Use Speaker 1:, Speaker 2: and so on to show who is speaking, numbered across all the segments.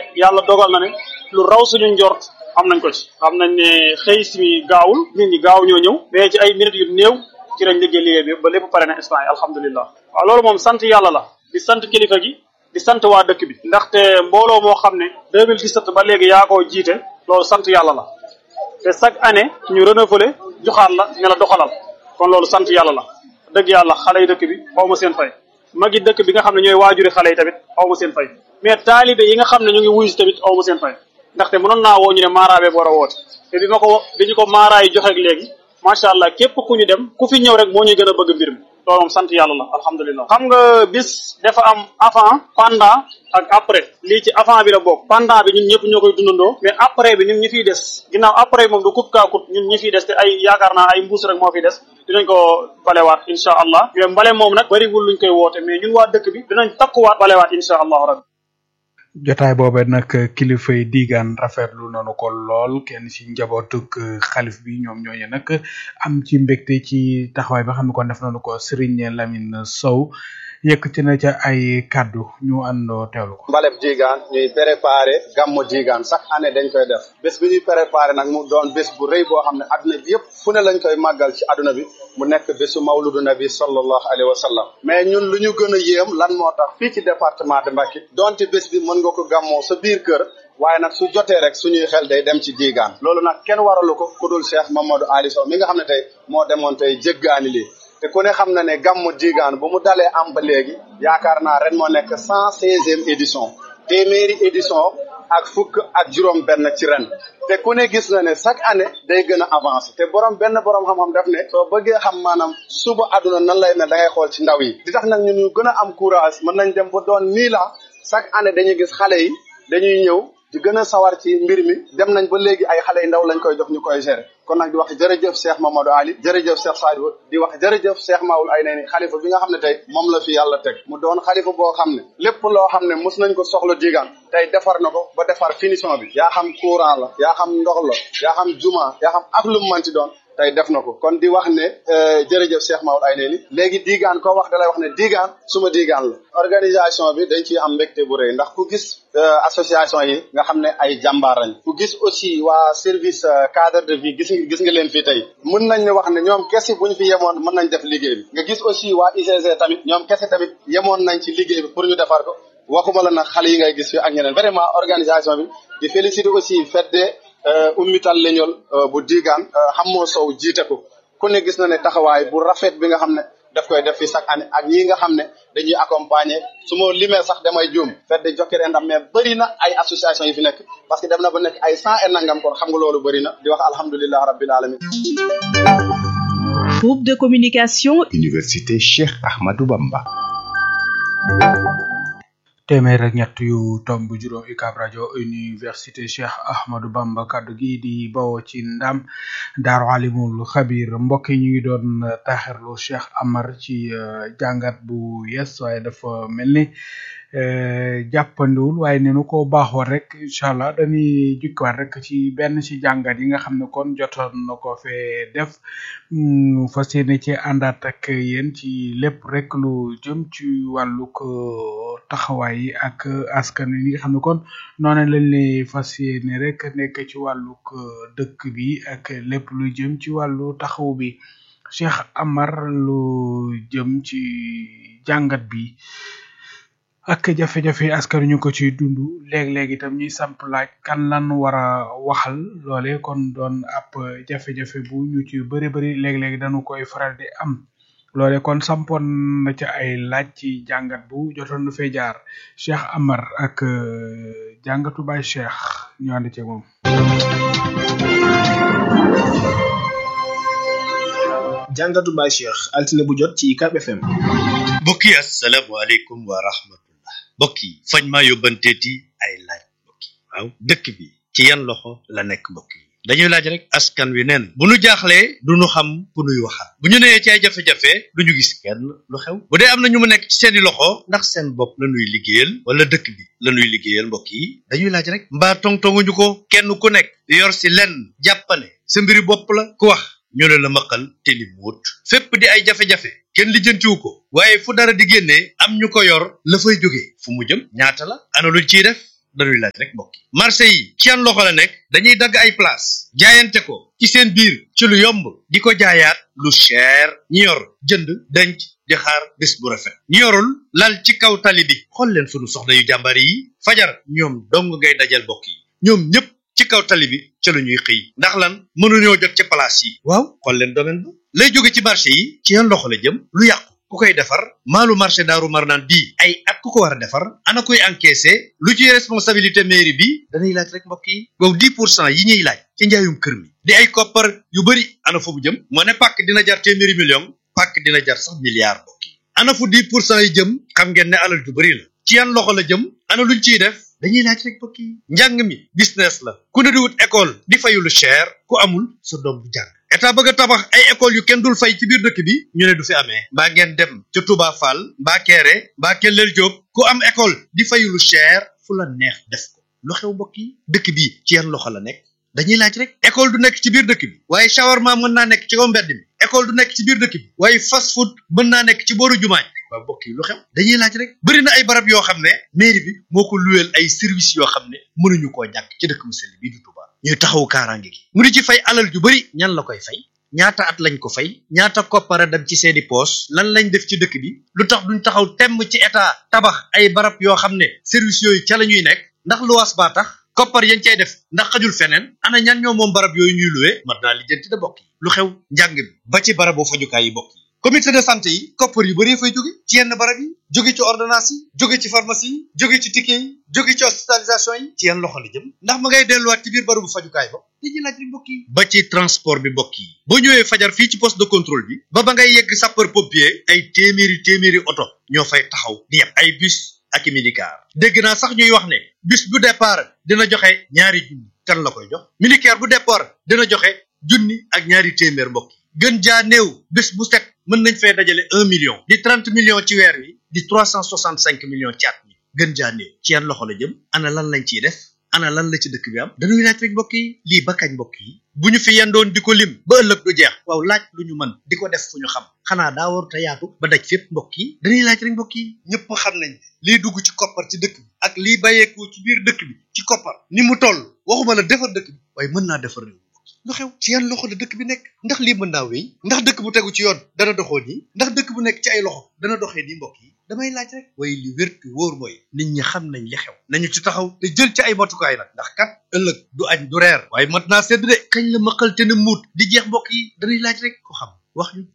Speaker 1: yàlla dogal na ne lu raw suñu njort am nañ ko ci xam nañ ne xëy si gaawul nit ñi gaaw ñoo ñëw mais ci ay minutes yu néew ci lañ liggéey liggéey bi ba lépp pare na instant yi alhamdulilah waaw loolu moom sant yàlla la di sant kilifa gi di sant waa dëkk bi ndaxte mbooloo moo xam ne 2017 ba léegi yaa koo jiite loolu sant yàlla la te chaque année ñu renouveler joxaat la ne la doxalal kon loolu sant yàlla la dëgg yàlla xale yi dëkk bi xaw ma seen fay magi dëkk bi nga xam ne ñooy waajuri xale yi tamit xaw ma seen fay mais taalibe yi nga xam ne ñu ngi wuyu si tamit xaw ma seen fay ndaxte mënoon naa woo ñu ne maaraabee war a woote te bi ma ko bi ñu ko maaraay joxeeg léegi macha allah képp ku ñu dem ku fi ñëw rek moo ñuy gën a bëgg mbir mi loolu moom sant yàlla la alhamdulilah xam nga bis dafa am avant pendant ak après lii ci avant bi la bokk pendant bi ñun ñëpp ñoo koy dundandoo mais après bi ñun ñi fiy des ginnaaw après moom du kut kaa kut ñun ñi fiy des te ay yaakaar naa ay mbuus rek moo fiy des dinañ ko balewaat insha allah mais mbale moom nag bariwul luñ koy woote mais ñun waa dëkk bi dinañ takkuwaat balewaat insha allahu rabbi
Speaker 2: jotaay boobe nag kilifa yi diigaan rafetlu nanu ko lool kenn ci njabootuk xalif bi ñoom ñooñu nag am ci mbégte ci taxawaay ba xam ne kon def nañu ko Serigne Lamine Sow yëkkati na ca ay kaddu ñu àndoo teewlu ko.
Speaker 3: mbaleb diigaan ñuy préparé gàmmu diigaan chaque année dañ koy def bés bi ñuy préparé nag mu doon bés bu rëy boo xam ne adduna bi yëpp fu ne lañ koy màggal ci adduna bi mu nekk bésu mawludu nabi sallallahu alayhi wa sallam mais ñun lu ñu gën a yéem lan moo tax fii ci département de Mbacké donte bés bi mën nga ko gàmmoo sa biir kër waaye nag su jotee rek suñuy xel day dem ci diigaan loolu nag kenn waralu ko ku dul Cheikh Mamadou Ali Sow mi nga xam ne tey moo demoon tey jéggaani lii te ku ne xam na ne gàmmu diigaan bu mu dalee am ba léegi yaakaar naa ren moo nekk cent seizième édition téeméeri édition ak fukk ak juróom benn ci ren te ku ne gis na ne chaque année day gën a avancé te borom benn borom xam-xam def ne soo bëggee xam maanaam suba àdduna nan lay mel da ngay xool ci ndaw yi di tax nag ñun ñu gën a am courage mën nañ dem ba doon mille ans chaque année dañuy gis xale yi dañuy ñëw di gën a sawar ci mbir mi dem nañ ba léegi ay xale yu ndaw lañ koy jox ñu koy gérer kon nag di wax jërëjëf Cheikh Mamadou Ali jërëjëf Cheikh Sadibou di wax jërëjëf Cheikh Maoul ay nee ni xalifa bi nga xam ne tey moom la fi yàlla teg mu doon xalifa boo xam ne lépp loo xam ne mos nañ ko soxla diigaan tey defar na ko ba defar finition bi yaa xam courant la yaa xam ndox la yaa xam juma yaa xam ak lu mu manti doon tey def na ko kon di wax ne jërëjëf Cheikh Maoul ay nee ni léegi diigaan koo wax dalay wax ne diigaan suma diigaan la organisation bi dañ ciy am mbégte bu rëy ndax ku gis association yi nga xam ne ay jàmbaar lañ ku gis aussi waa service cadre de vie gis gis nga leen fii tey mën nañ ne wax ne ñoom kese bu ñu fi yemoon mën nañ def liggéey bi nga gis aussi waa UCG tamit ñoom kese tamit yemoon nañ ci liggéey bi pour ñu defar ko waxuma la nag xale yi ngay gis fi ak ñeneen vraiment organisation bi di féliciter aussi fedde ummital leñol bu diigaan xammoo sow jiite ko ku ne gis na ne taxawaay bu rafet bi nga xam ne daf koy def fi chaque année ak ñi nga xam ne dañuy accompagner su ma limee sax damay juum fedde jokkere ndam mais bëri na ay association yi fi nekk parce que dem na ba nekk ay cent et nangam kon xam nga loolu bëri na di wax alhamdulilah rabbil alamin
Speaker 4: Groupe de communication
Speaker 5: Université Cheikh Ahmadou Bamba
Speaker 2: téeméer ak ñett yu tomb juróom UCAB rajo université Cheikh Ahmadou Bamba kaddu gi di bawoo ci ndam daaru alimul xabir mbokk yi ñu ngi doon taxirlu Cheikh Amar ci jàngat bu yes waaye dafa mel ni jàppandiwul waaye ne nu ko baaxoon rek incha allah dañuy jukkiwaat rek ci benn ci jàngat yi nga xam ne kon jotoon na ko fee def fas yéene ci àndaat ak yéen ci lépp rek lu jëm ci wàllug taxawaay yi ak askan wi nga xam ne kon noonu lañ lay fas yéene rek nekk ci wàllug dëkk bi ak lépp lu jëm ci wàllu taxaw bi Cheikh Amar lu jëm ci jàngat bi. ak jafe-jafe askan ñu ko ciy dund léeg-léeg itam ñuy samp laaj kan lan war a waxal loole kon doon ab jafe-jafe bu ñu ci bëri bëri léeg-léeg dañu koy faral di am loole kon sampoon na ca ay laaj ci jàngat bu jotoon na fee jaar Cheikh Amar ak jàngatu Baye Cheikh ñu ànd ci moom.
Speaker 6: jàngatu Baye Cheikh altine bu jot ci UCAB FM.
Speaker 7: mbokk yi asalaamaaleykum wa rahmatullah mbokk yi fañ maa yóbbanteeti ay laaj mbokk yi waaw dëkk bi ci yan loxo la nekk mbokk yi dañuy laaj rek askan wi neen bu nu jaaxlee du nu xam ku nuy waxal bu ñu nee ci ay jafe-jafe du ñu gis kenn lu xew bu dee am na ñu mu nekk ci seeni loxo ndax seen bopp la nuy liggéeyal wala dëkk bi la nuy liggéeyal mbokk yi dañuy laaj rek mbaa tongtonguñu ko kenn ku nekk yor si lenn jàppane sa mbiri bopp la ku wax ñu ne la maqal te ni muut fépp di ay jafe-jafe kenn lijjantiwu ko waaye fu dara di génnee am ñu ko yor la fay jógee fu mu jëm ñaata la ana luñ ciy def dañuy laaj rek mbokk yi marché yi ci yan loxo la nekk dañuy dagg ay place jaayante ko ci seen biir ci lu yomb di ko jaayaat lu cher ñi yor jënd denc di xaar bés bu rafet ñi yorul lal ci kaw tali bi xool leen sunu soxna yu jàmbaar yi fajar ñoom dong ngay dajal mbokk yi ñoom ñëpp ci kaw tali bi ca la ñuy xëy ndax lan mënuñoo jot ci place yi waaw xool leen domaine ba lay jóge ci marché yi ci yan loxo la jëm lu yàqu ku koy defar maalu marché daaru marnaan bii ay at ku ko war a defar ana koy encaissé lu ci responsabilité mairie bi dañuy laaj rek mbokk yi wow 10 pour cent yi ñuy laaj ci njaayum kër mi di ay koppar yu bëri ana fu mu jëm moo ne pàkk dina jar téeméeri million pàkk dina jar sax milliard mbokk yi ana fu 10 pour cent yi jëm xam ngeen ne alal ju bëri la ci yan loxo la jëm ana luñ ciy def dañuy laaj rek mbokk yi njàng mi business la ku ne di wut école di fayu lu cher ku amul sa doom bu jàng état bëgg a tabax ay école yu kenn dul fay ci biir dëkk bi ñu ne du fi amee mbaa ngeen dem ca Touba Fall mbaa Kéré mbaa Kellel Diop ku am école di fayu lu cher fu la neex def ko lu xew mbokk yi dëkk bi ci yan loxo la nekk dañuy laaj rek école du nekk ci biir dëkk bi waaye shawarma mën naa nekk ci kaw mbedd mi école du nekk ci biir dëkk bi waaye fast food mën naa nekk ci booru jumaay waaw mbokk yi lu xew dañuy laaj rek bëri na ay barab yoo xam ne mairie bi moo ko luweel ay service yoo xam ne mënuñu koo ñàkk ci dëkk mu sell bii du Touba ñuy taxawu kaaraange gi mu di ci fay alal ju bëri ñan la koy fay ñaata at lañ ko fay ñaata koppara dem ci seeni poos lan lañ def ci dëkk bi lu tax duñ taxaw temm ci état tabax ay barab yoo xam ne service yooyu ca la ñuy nekk ndax luwaas baa tax koppar yañ cay def ndax xajul feneen ana ñan ñoo moom barab yooyu ñuy luwee mat naa lijjanti da bokk yi lu xew njàng bi ba ci barabu fajukaay yi bokk yi comité de santé yi koppar yu bëree fay jóge ci yenn barab yi jóge ci ordonnance yi jóge ci pharmacie yi jóge ci ticket yi jóge ci hospitalisation yi ci yenn loxo la jëm ndax ma ngay delluwaat ci biir barabu fajukaay ba dañuy laaj rek mbokk yi ba ci transport bi mbokk yi boo ñëwee fajar fii ci poste de contrôle bi ba ba ngay yegg sapeur pompier ay téeméeri téeméeri oto ñoo fay taxaw di yeb ay bus ak i minicar dégg naa sax ñuy wax ne bus bu départ dina joxe ñaari junni kan la koy jox minicar bu départ dina joxe junni ak ñaari téeméer mbokk yi gën jaa néew bés bu set mën nañ fee dajale un million di trente millions ci weer wi di trois cent soixante cinq millions ci at mi gën jaa néew ci yan loxo la jëm ana lan lañ ciy def ana lan la ci dëkk bi am dañuy laaj rek mbokk yi lii ba kañ mbokk yi bu ñu fi yendoon di ko lim ba ëllëg du jeex waaw laaj lu ñu mën di ko def fu ñu xam xanaa daa war te yaatu ba daj fépp mbokk yi dañuy laaj rek mbokk yi ñëpp xam nañ lii dugg ci koppar ci dëkk bi ak lii bàyyeeku ci biir dëkk bi ci koppar ni mu toll waxuma la defar dëkk bi waaye mën naa defar réew lu xew ci yan loxo la dëkk bi nekk ndax lii mën naa wéy ndax dëkk bu tegu ci yoon dana doxoo nii ndax dëkk bu nekk ci ay loxo dana doxee nii mbokk yi damay laaj rek waaye li wér te wóor mooy nit ñi xam nañ li xew nañu ci taxaw te jël ci ay matukaay nag ndax kat ëllëg du añ du reer waaye mat naa sedd de kañ la maqal te ne muut di jeex mbokk yi dañuy laaj rek ko xam wax ñu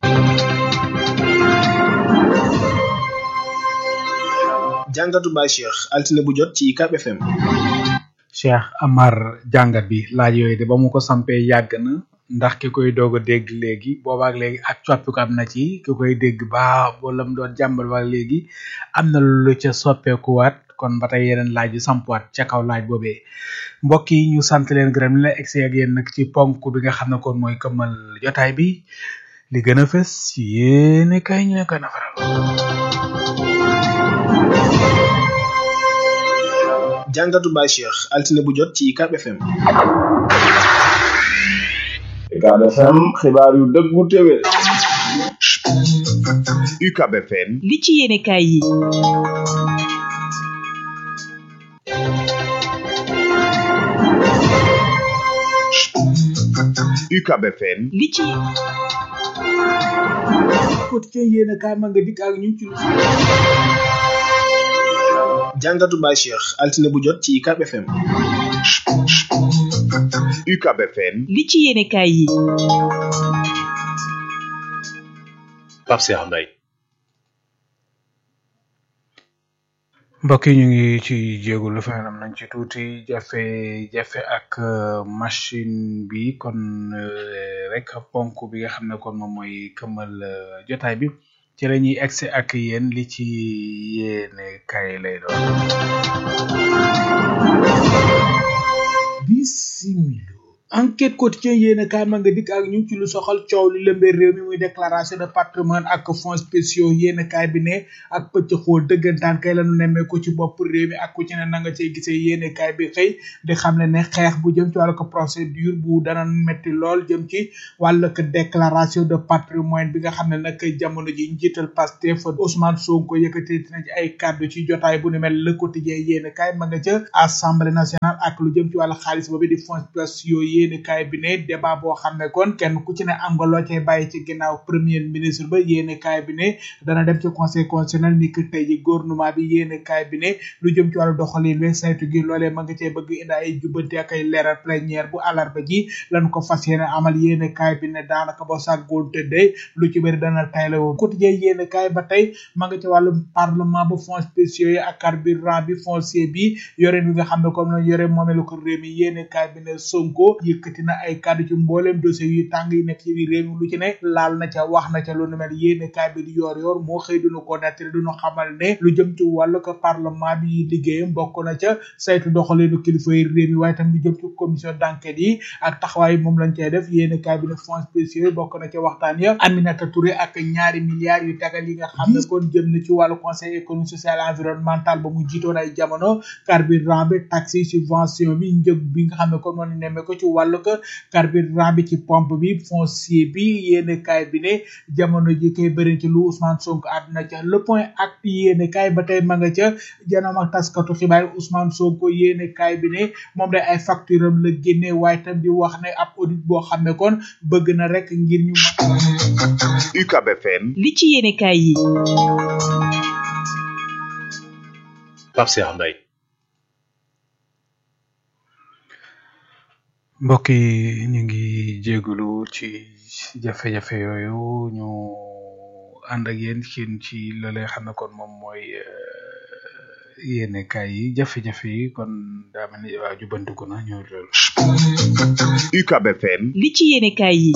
Speaker 6: jàngatu Baye Cheikh altine bu jot ci UCAB FM
Speaker 2: Cheikh Amar jàngat bi laaj yooyu de ba mu ko sampee yàgg na ndax ki koy doog a dégg léegi boobaak léegi ak coppiku am na ci ki koy dégg baa wala mu doon jàmbal ba léegi am na lu ca soppeekuwaat kon ba tey yeneen laaj yu sampuwaat ca kaw laaj boobee mbokk yi ñu sant leen gërëm la egsi ak yéen nag ci ponk bi nga xam ne kon mooy këmmal jotaay bi li gën a fës yéene kay ñu ne koy nafaral
Speaker 6: jàngatu Baye Cheikh altine bu jot ci UCAB FM
Speaker 4: UCAB FM xibaar yu dëggu téwé
Speaker 5: UCAB FM
Speaker 8: li ci yéene kaay yi
Speaker 5: UCAB FM
Speaker 8: li ci
Speaker 2: quotidien yéene kaay ma nga dikk ak ñu ci lu
Speaker 6: jàngatu Baye Cheikh altine bu jot ci UCAB FM
Speaker 5: UCAB FM
Speaker 8: li ci yéene kaay yi
Speaker 9: Pape Cheikh Mbaye
Speaker 2: mbokk yi ñu ngi ci jéegu lu fenam nañ ci tuuti jafe-jafe ak machine bi kon rek ponk bi nga xam ne kon moom mooy këmmal jotaay bi ci la ñuy egsi ak yéen li ci yéene kay lay doon bisimilo enquête quotidien yéen a kaay ma nga dikk ak ñu ci lu soxal coow li lëmbee réew mi muy déclaration de patrimoine ak fonds spéciaux yéen a kaay bi ne ak pëcc xool dëggantaan kay lañu nemmee ko ci bopp réew mi ak ku ci ne na nga cey gisee yéen a kaay bi xëy di xam ne ne xeex bu jëm ci wàllu ko procédure bu dana metti lool jëm ci wàllu ko déclaration de patrimoine bi nga xam ne nag jamono ji njiital Pastef Ousmane Sonko yëkkati na ci ay kàddu ci jotaay bu ni mel le quotidien yéen a kaay ma nga ca assemblée nationale ak lu jëm ci wàllu xaalis boobu di fonds spéciaux yéeni kaay bi ne débat boo xam ne kon kenn ku ci ne am nga loo cay bàyyi ci ginnaaw premier ministre ba yéeni kaay bi ne dana dem ci conseil constitutionnel ni ki tey ji gouvernement bi yéeni kaay bi ne lu jëm ci wàllu doxalin we saytu gi loolee ma nga cee bëgg indi ay jubbanti ak ay leeral plénière bu àllarba ji lan ko fas yéene amal yéeni kaay bi ne daanaka ba sàggoon tëddee lu ci bëri dana tay la woon quotidien yéeni kaay ba tey ma nga ci wàllu parlement ba fonds spéciaux yi ak carburant bi foncier bi yoreen bi nga xam ne comme na yore moomeelu ko réew mi yéeni kaay bi ne Sonko yëkkati na ay kàddu ci mbooleem dossier yu tàng yi nekk ci biir réew mi lu ci ne laal na ca wax na ca lu nu mel yéene kaay bi di yoor yoor moo xëy duñu ko nettali duñu xamal ne lu jëm ci wàllu ko parlement bi liggéeyam bokk na ca saytu doxalinu kilifa yi réew mi waaye tam lu jëm ci commission d'enquête yi ak taxawaay moom lañ cay def yéene kaay bi ne fonds spéciaux yi bokk na ca waxtaan ya Aminata Touré ak ñaari milliards yu tegal yi nga xam ne kon jëm na ci wàllu conseil économique social environnemental ba mu jiitoon ay jamono carburant bi taxi subvention bi njëg bi nga xam ne kon moo nemme ko ci wàllu ko carburant bi ci pompe bi foncier bi yéene kaay bi ne jamono ji koy bëri ci lu Ousmane Sonko àdduna ca le point acte yéene kaay ba tey ma nga ca janoom ak taskatu xibaar Ousmane Sonko yéene kaay bi ne moom day ay facture am la génne waaye tam di wax ne ab audit boo xam ne kon bëgg na rek ngir ñu
Speaker 5: UCAB FM
Speaker 8: li ci yéene kaay yi
Speaker 9: Pape Cheikh Mbaye
Speaker 2: mbokk yi ñu ngi jégalu ci jafe-jafe yooyu ñu ànd ak yéen ci ci loolee xam ne kon moom mooy yéene kaay yi jafe-jafe yi kon daa mel ni waa jubbantiku na ñu loolu
Speaker 5: UCAB FM
Speaker 8: li ci yéene kaay yi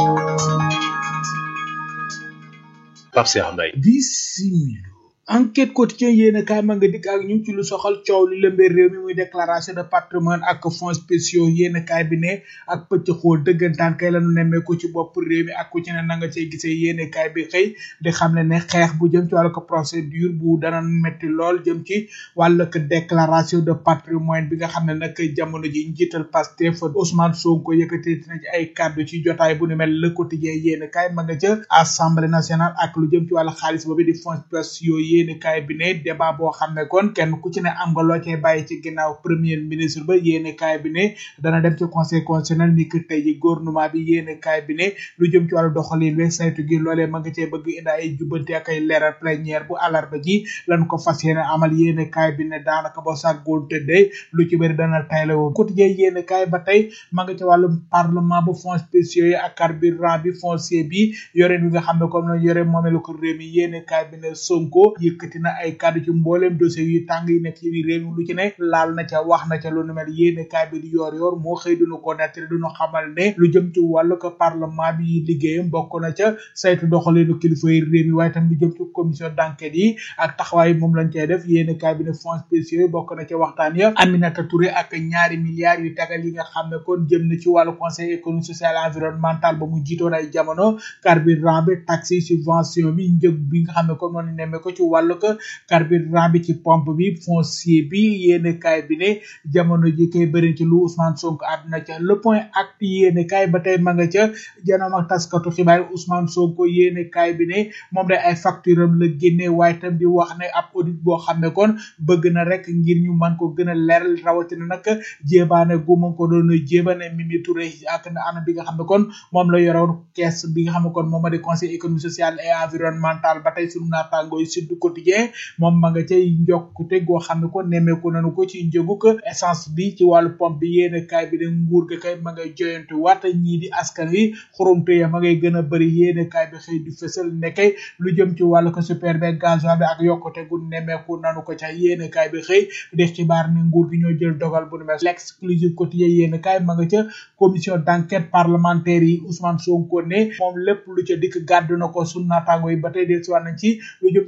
Speaker 9: Pape Cheikh Mbaye
Speaker 2: bismillah enquête quotidien yéen kaay ma nga dikk ak ñu ci lu soxal coow li lëmbee réew mi muy déclaration de patrimoine ak fonds spéciaux yéen kaay bi ne ak pëcc xool dëggantaan kay lañu nemmee ko ci bopp réew mi ak ku ci ne na nga cey gisee yéen kaay bi xëy di xam ne ne xeex bu jëm ci wàllu ko procédure bu dana metti lool jëm ci wàllu ko déclaration de patrimoine bi nga xam ne nag jamono ji njiital Pastef Ousmane Sonko yëkkati na ci ay kàddu ci jotaay bu ni mel le quotidien yéen kaay ma nga ca assemblée nationale ak lu jëm ci wàllu xaalis boobu di fonds spéciaux yéeni kaay bi ne débat boo xam ne kon kenn ku ci ne am nga loo cay bàyyi ci ginnaaw premier ministre ba yéeni kaay bi ne dana dem ci conseil constitutionnel ni ki tey ji gouvernement bi yéeni kaay bi ne lu jëm ci wàllu doxalin we saytu gi loolee ma nga cee bëgg indi ay jubbanti ak ay leeral plénière bu àllarba ji lan ko fas yéene amal yéeni kaay bi ne daanaka ba sàggoon tëddee lu ci bëri dana tayle woon quotidien yéeni kaay ba tey ma nga ci wàllu parlement bu fonds spéciaux yi ak carburant bi foncier bi yoreen bi nga xam ne comme la yore moomeelu ko réew mi yéeni kaay bi ne Sonko yëkkati na ay kàddu ci mbooleem dossier yu tàng yi nekk ci biir réew mi lu ci ne laal na ca wax na ca lu nu mel yéene kaay bi di yoor yoor moo xëy duñu ko nettali duñu xamal ne lu jëm ci wàllu ko parlement bi liggéeyam bokk na ca saytu doxalinu kilifa yi réew mi waaye tam lu jëm ci commission d'enquête yi ak taxawaay moom lañ cay def yéene kaay bi ne fonds spéciaux yi bokk na ca waxtaan ya Aminata Touré ak ñaari milliards yu tegal yi nga xam ne kon jëm na ci wàllu conseil économique social environnemental ba mu jiitoon ay jamono carburant bi taxi subvention bi njëg bi nga xam ne kon moom nemmee ko ci wàllu ko carburant bi ci pompe bi foncier bi yéene kaay bi ne jamono ji koy bëri ci lu Ousmane Sonko àdduna ca le point acte yéene kaay ba tey ma nga ca janoom ak taskatu xibaar Ousmane Sonko yéene kaay bi ne moom day ay facture am la génne waaye tam di wax ne ab audit boo xam ne kon bëgg na rek ngir ñu mën ko gën a leeral rawatina nag jéebaane gu ma ko doon jéebane Mimi Touré ak na anam bi nga xam ne kon moom la yoroon kees bi nga xam ne kon moom ma di conseil économique social et environnemental ba tey sunu naataangooy Sud Quotidien moom ma nga cay njokkute goo xam ne ko nemmeeku nañu ko ci njëgu ko essence bi ci wàllu pompe bi yéene kaay bi de nguur ga kay ma ngay joyantu waat ñii di askan wi xurumte ya ma ngay gën a bëri yéene kaay bi xëy di fësal nekkay lu jëm ci wàllu ko super be gasoil bi ak yokkute gu nemmeeku nanu ko ca yéene kaay bi xëy di xibaar ni nguur gi ñoo jël dogal bu nu mel l'exclusive quotidien yéene kaay ma nga ca commission d'enquête parlementaire yi Ousmane Sonko ne moom lépp lu ca dikk gàddu na ko sunu naataango yi ba tey del si nañ ci lu jëm ci wàllu ko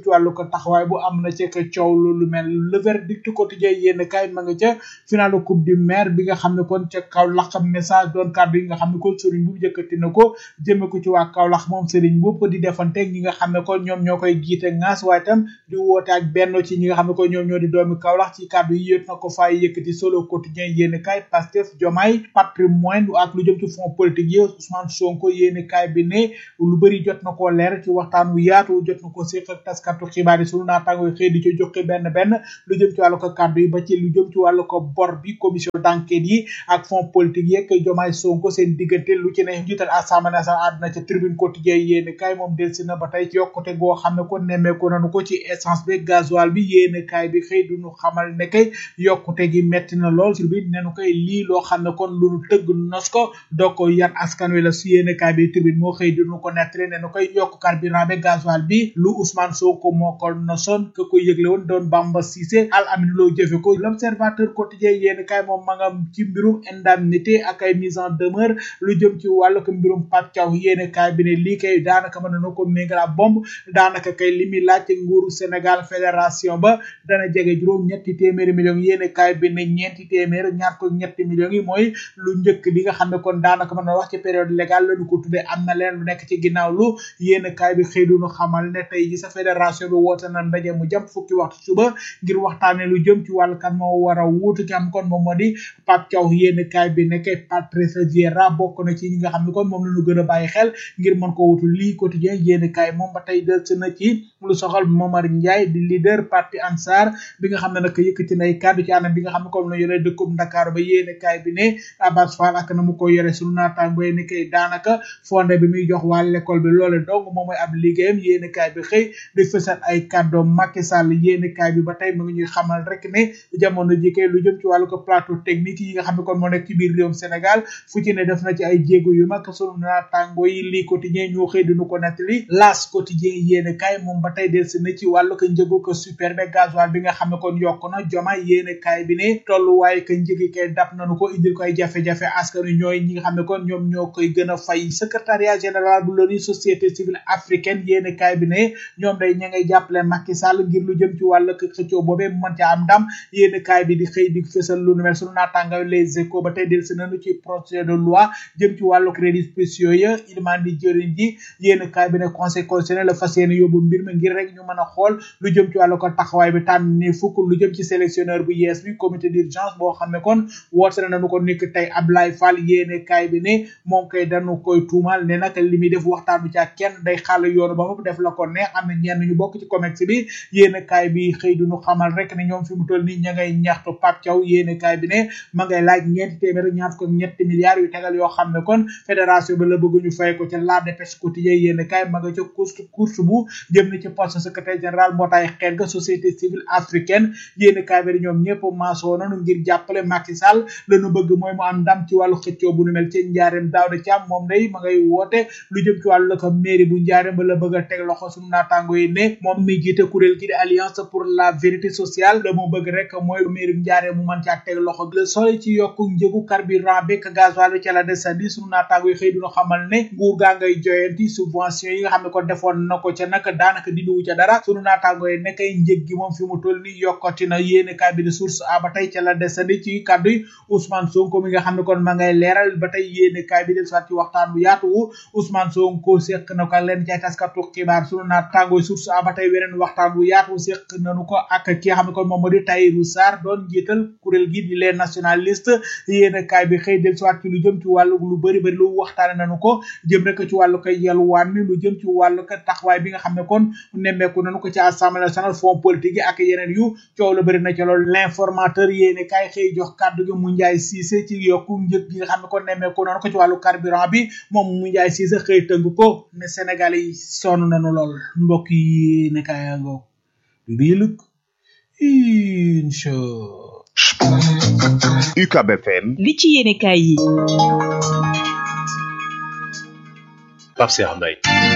Speaker 2: taxawaay bu am na ci ka coow lu lu mel le verdict quotidien yéen kay ma nga ca finalu coupe du maire bi nga xam ne kon ca Kaolack message doon kàddu yi nga xam ne kon Serigne Mboup jëkkati na ko jëme ko ci waa Kaolack moom Serigne Mboup di defanteeg ñi nga xam ne kon ñoom ñoo koy jiite ngaas waaye tam di woote ak benn ci ñi nga xam ne kon ñoom ñoo di doomi Kaolack ci kàddu yi yët na ko fay yëkkati solo quotidien yéen kay Pastef Diomaye patrimoine ak lu jëm ci fonds politique yi Ousmane Sonko yéen kay bi ne lu bëri jot na koo leer ci waxtaan wu yaatu jot na ko séq ak taskatu xibaar yi sunu naataango yi xëy di ci joxe benn benn lu jëm ci wàllu ko kàddu yi ba ci lu jëm ci wàllu ko bor bi commission d'enquête yi ak fonds politique yeeg Diomaye Sonko seen diggante lu ci ne njiital assemblée nationale àdduna ca tribune quotidien yéen kay moom delsi na ba tey ci yokkute goo xam ne ko nemmeeku nanu ko ci essence bi gasoil bi yéen kay bi xëy duñu xamal ne kay yokkute gi metti na lool sur bi nenu koy lii loo xam ne kon lu nu tëgg nos ko doo ko yan askan wi la su yéen kay bi tribune moo xëy duñu ko nettali nenu koy yokk carburant bi gasoil bi lu Ousmane Sonko moo ko nosoon ke ko yëgle woon doon Bamba Cissé al amin loo jëfe ko l'observateur quotidien yéen kay moom ma nga ci mbirum indemnité ak ay mise en demeure lu jëm ci wàllu ko mbirum Pape Thiaw yéen kay bi ne lii kay daanaka mën na ko méngala bomb daanaka kay li muy laaj nguuru Sénégal fédération ba dana jege juróom ñetti téeméeri millions yéen kay bi ne ñeenti téeméer ñaar ko ñetti millions yi mooy lu njëkk li nga xam ne kon daanaka mën na wax ci période légale la ñu ko tuddee am na leen lu nekk ci ginnaaw lu yéen kay bi xëy duñu xamal ne tey ji sa fédération bi woote na ndaje mu jëm fukki waxtu suba ngir waxtaane lu jëm ci wàllu kan moo war a wuutu ki am kon moom moo di Pape Thiaw yéen kay bi nekkee Patrice Vieira bokk na ci ñi nga xam ne kon moom la ñu gën a bàyyi xel ngir mën ko wutu lii quotidien yéen kay moom ba tey del na ci lu soxal Momar Ndiaye di leader parti Ansar bi nga xam ne nag yëkkati nay kàddu ci anam bi nga xam ne comme la yore dëkkub Dakar ba yéen kay bi ne Abbas Fall ak na mu ko yore sunu naataango yi ne kay daanaka fonde bi muy jox waa l'école bi loole dong moom mooy ab liggéeyam yéen kay bi xëy di fësal ay kàddoom Macky Sall yéen kay bi ba tey mu ngi ñuy xamal rek ne jamono ji kay lu jëm ci wàllu ko plateau technique yi nga xam ne kon moo nekk ci biir réewum Sénégal fu ci ne def na ci ay jéego yu mag sunu naataango yi lii quotidien ñoo xëy dinu ko nettali las quotidien yéen kay moom ba tey del si na ci wàllu ko njëgu ko super be gasoil bi nga xam ne kon yokk na joma yéen kay bi ne tolluwaaye ko njëgi kay dab nañu ko indil koy jafe-jafe askan wi ñooy ñi nga xam ne kon ñoom ñoo koy gën a fay secrétariat général bu l'ONU société civile africaine yéen kay bi ne ñoom day ña ngay jàppale Macky Sall ngir lu jëm ci wàllu ko xëccoo boobee mu mën ca am ndam yéen kay bi di xëy di fësal lu nu mel sunu naataango les échos ba tey del si nañu ci projet de loi jëm ci wàllu crédit spéciaux ya ilman di jëriñ ji yéen kaay bi ne conseil constitutionnel la fas yéene yóbbu mbir mi ngir rek ñu mën a xool lu jëm ci wàllu ko taxawaay bi tànn ni fukk lu jëm ci sélectionneur bu yees bi comité d'urgence boo xam ne kon woote nañu ko nikk tey Ablaye Fall yéen kaay bi ne moom kay dañu koy tuumal ne nag li muy def waxtaan bi ca kenn day xàll yoonu ba mu def la ko neex am na ñenn ñu bokk ci comex bi yéen kaay bi xëy duñu xamal rek ne ñoom fi mu toll nii ña ngay ñaxtu Pape Thiaw yéen kaay bi ne ma ngay laaj ñeenti téeméer ñaar ko ñetti milliards yu tegal yoo xam ne kon fédération bi la bëgg ñu fay ko ca la dépêche quotidien yéen kaay ma nga ca course course bu jëm na ci poste secrétaire général mbootaay xeet ga société civile africaine yéen kaay bi ñoom ñëpp maasoo nañu ngir jàppale Macky Sall lañu bëgg mooy mu am ndam ci wàllu xëccoo bu nu mel ci njaareem Daouda Thiam moom day ma ngay woote lu jëm ci wàllu la ko mairie bu njaareem ba la bëgg a teg loxo suñu naataango yi ne moom mi jiite kuréel gi di alliance pour la vérité sociale la mu bëgg rek mooy mairie bu njaareem mu mën caa teg loxo le soleil ci yokku njëgu carburant bi ak gasoil bi ca la desandi suñu naataango yi xëy duna xamal ne nguur gaa ngay joyanti subvention yi nga xam ne ko defoon na ko ca nag daanaka dindiwu ca dara suñu naataango yi nekkay njëg gi moom fi mu toll ni yokkati na yéene kaay bi di source a ba tey ca la desandi ci kàddu yi Ousmane Sonko mi nga xam ne kon ma ngay leeral ba tey yéene kaay bi del soit ci waxtaan bu yaatu wu Ousmane Sonko seq na ko leen ci ay taskatu xibaar suñu naataango yi source a ba tey weneen waxtaan bu yaatu seq nañu ko ak ki nga xam ne kon moom moo di Tahirou Sarr doon jiital kuréel gi di les nationalistes yéene kaay bi xëy del soit ci lu jëm ci wàllu lu bëri bëri lu waxtaane nañu ko jëm rek ci wàllu koy yalwaan mi lu jëm ci wàllu ko taxawaay bi nga xam ne kon nemmeeku nañu ko ci assemblée nationale fonds politique yi ak yeneen yu coow la bëri na ci loolu l'informateur yéene kaay xëy jox kàddu gi mu njaay siise ci yokku njëg gi nga xam ne kon nemmeeku nañu ko ci wàllu carburant bi moom mu njaay siise xëy tënk ko ne Sénégal yi sonn nañu lool mbokk yi ne kaay ngoog mbiilug incha
Speaker 5: UCAB FM
Speaker 8: li ci yéene kaay yi
Speaker 9: Pape Cheikh Mbaye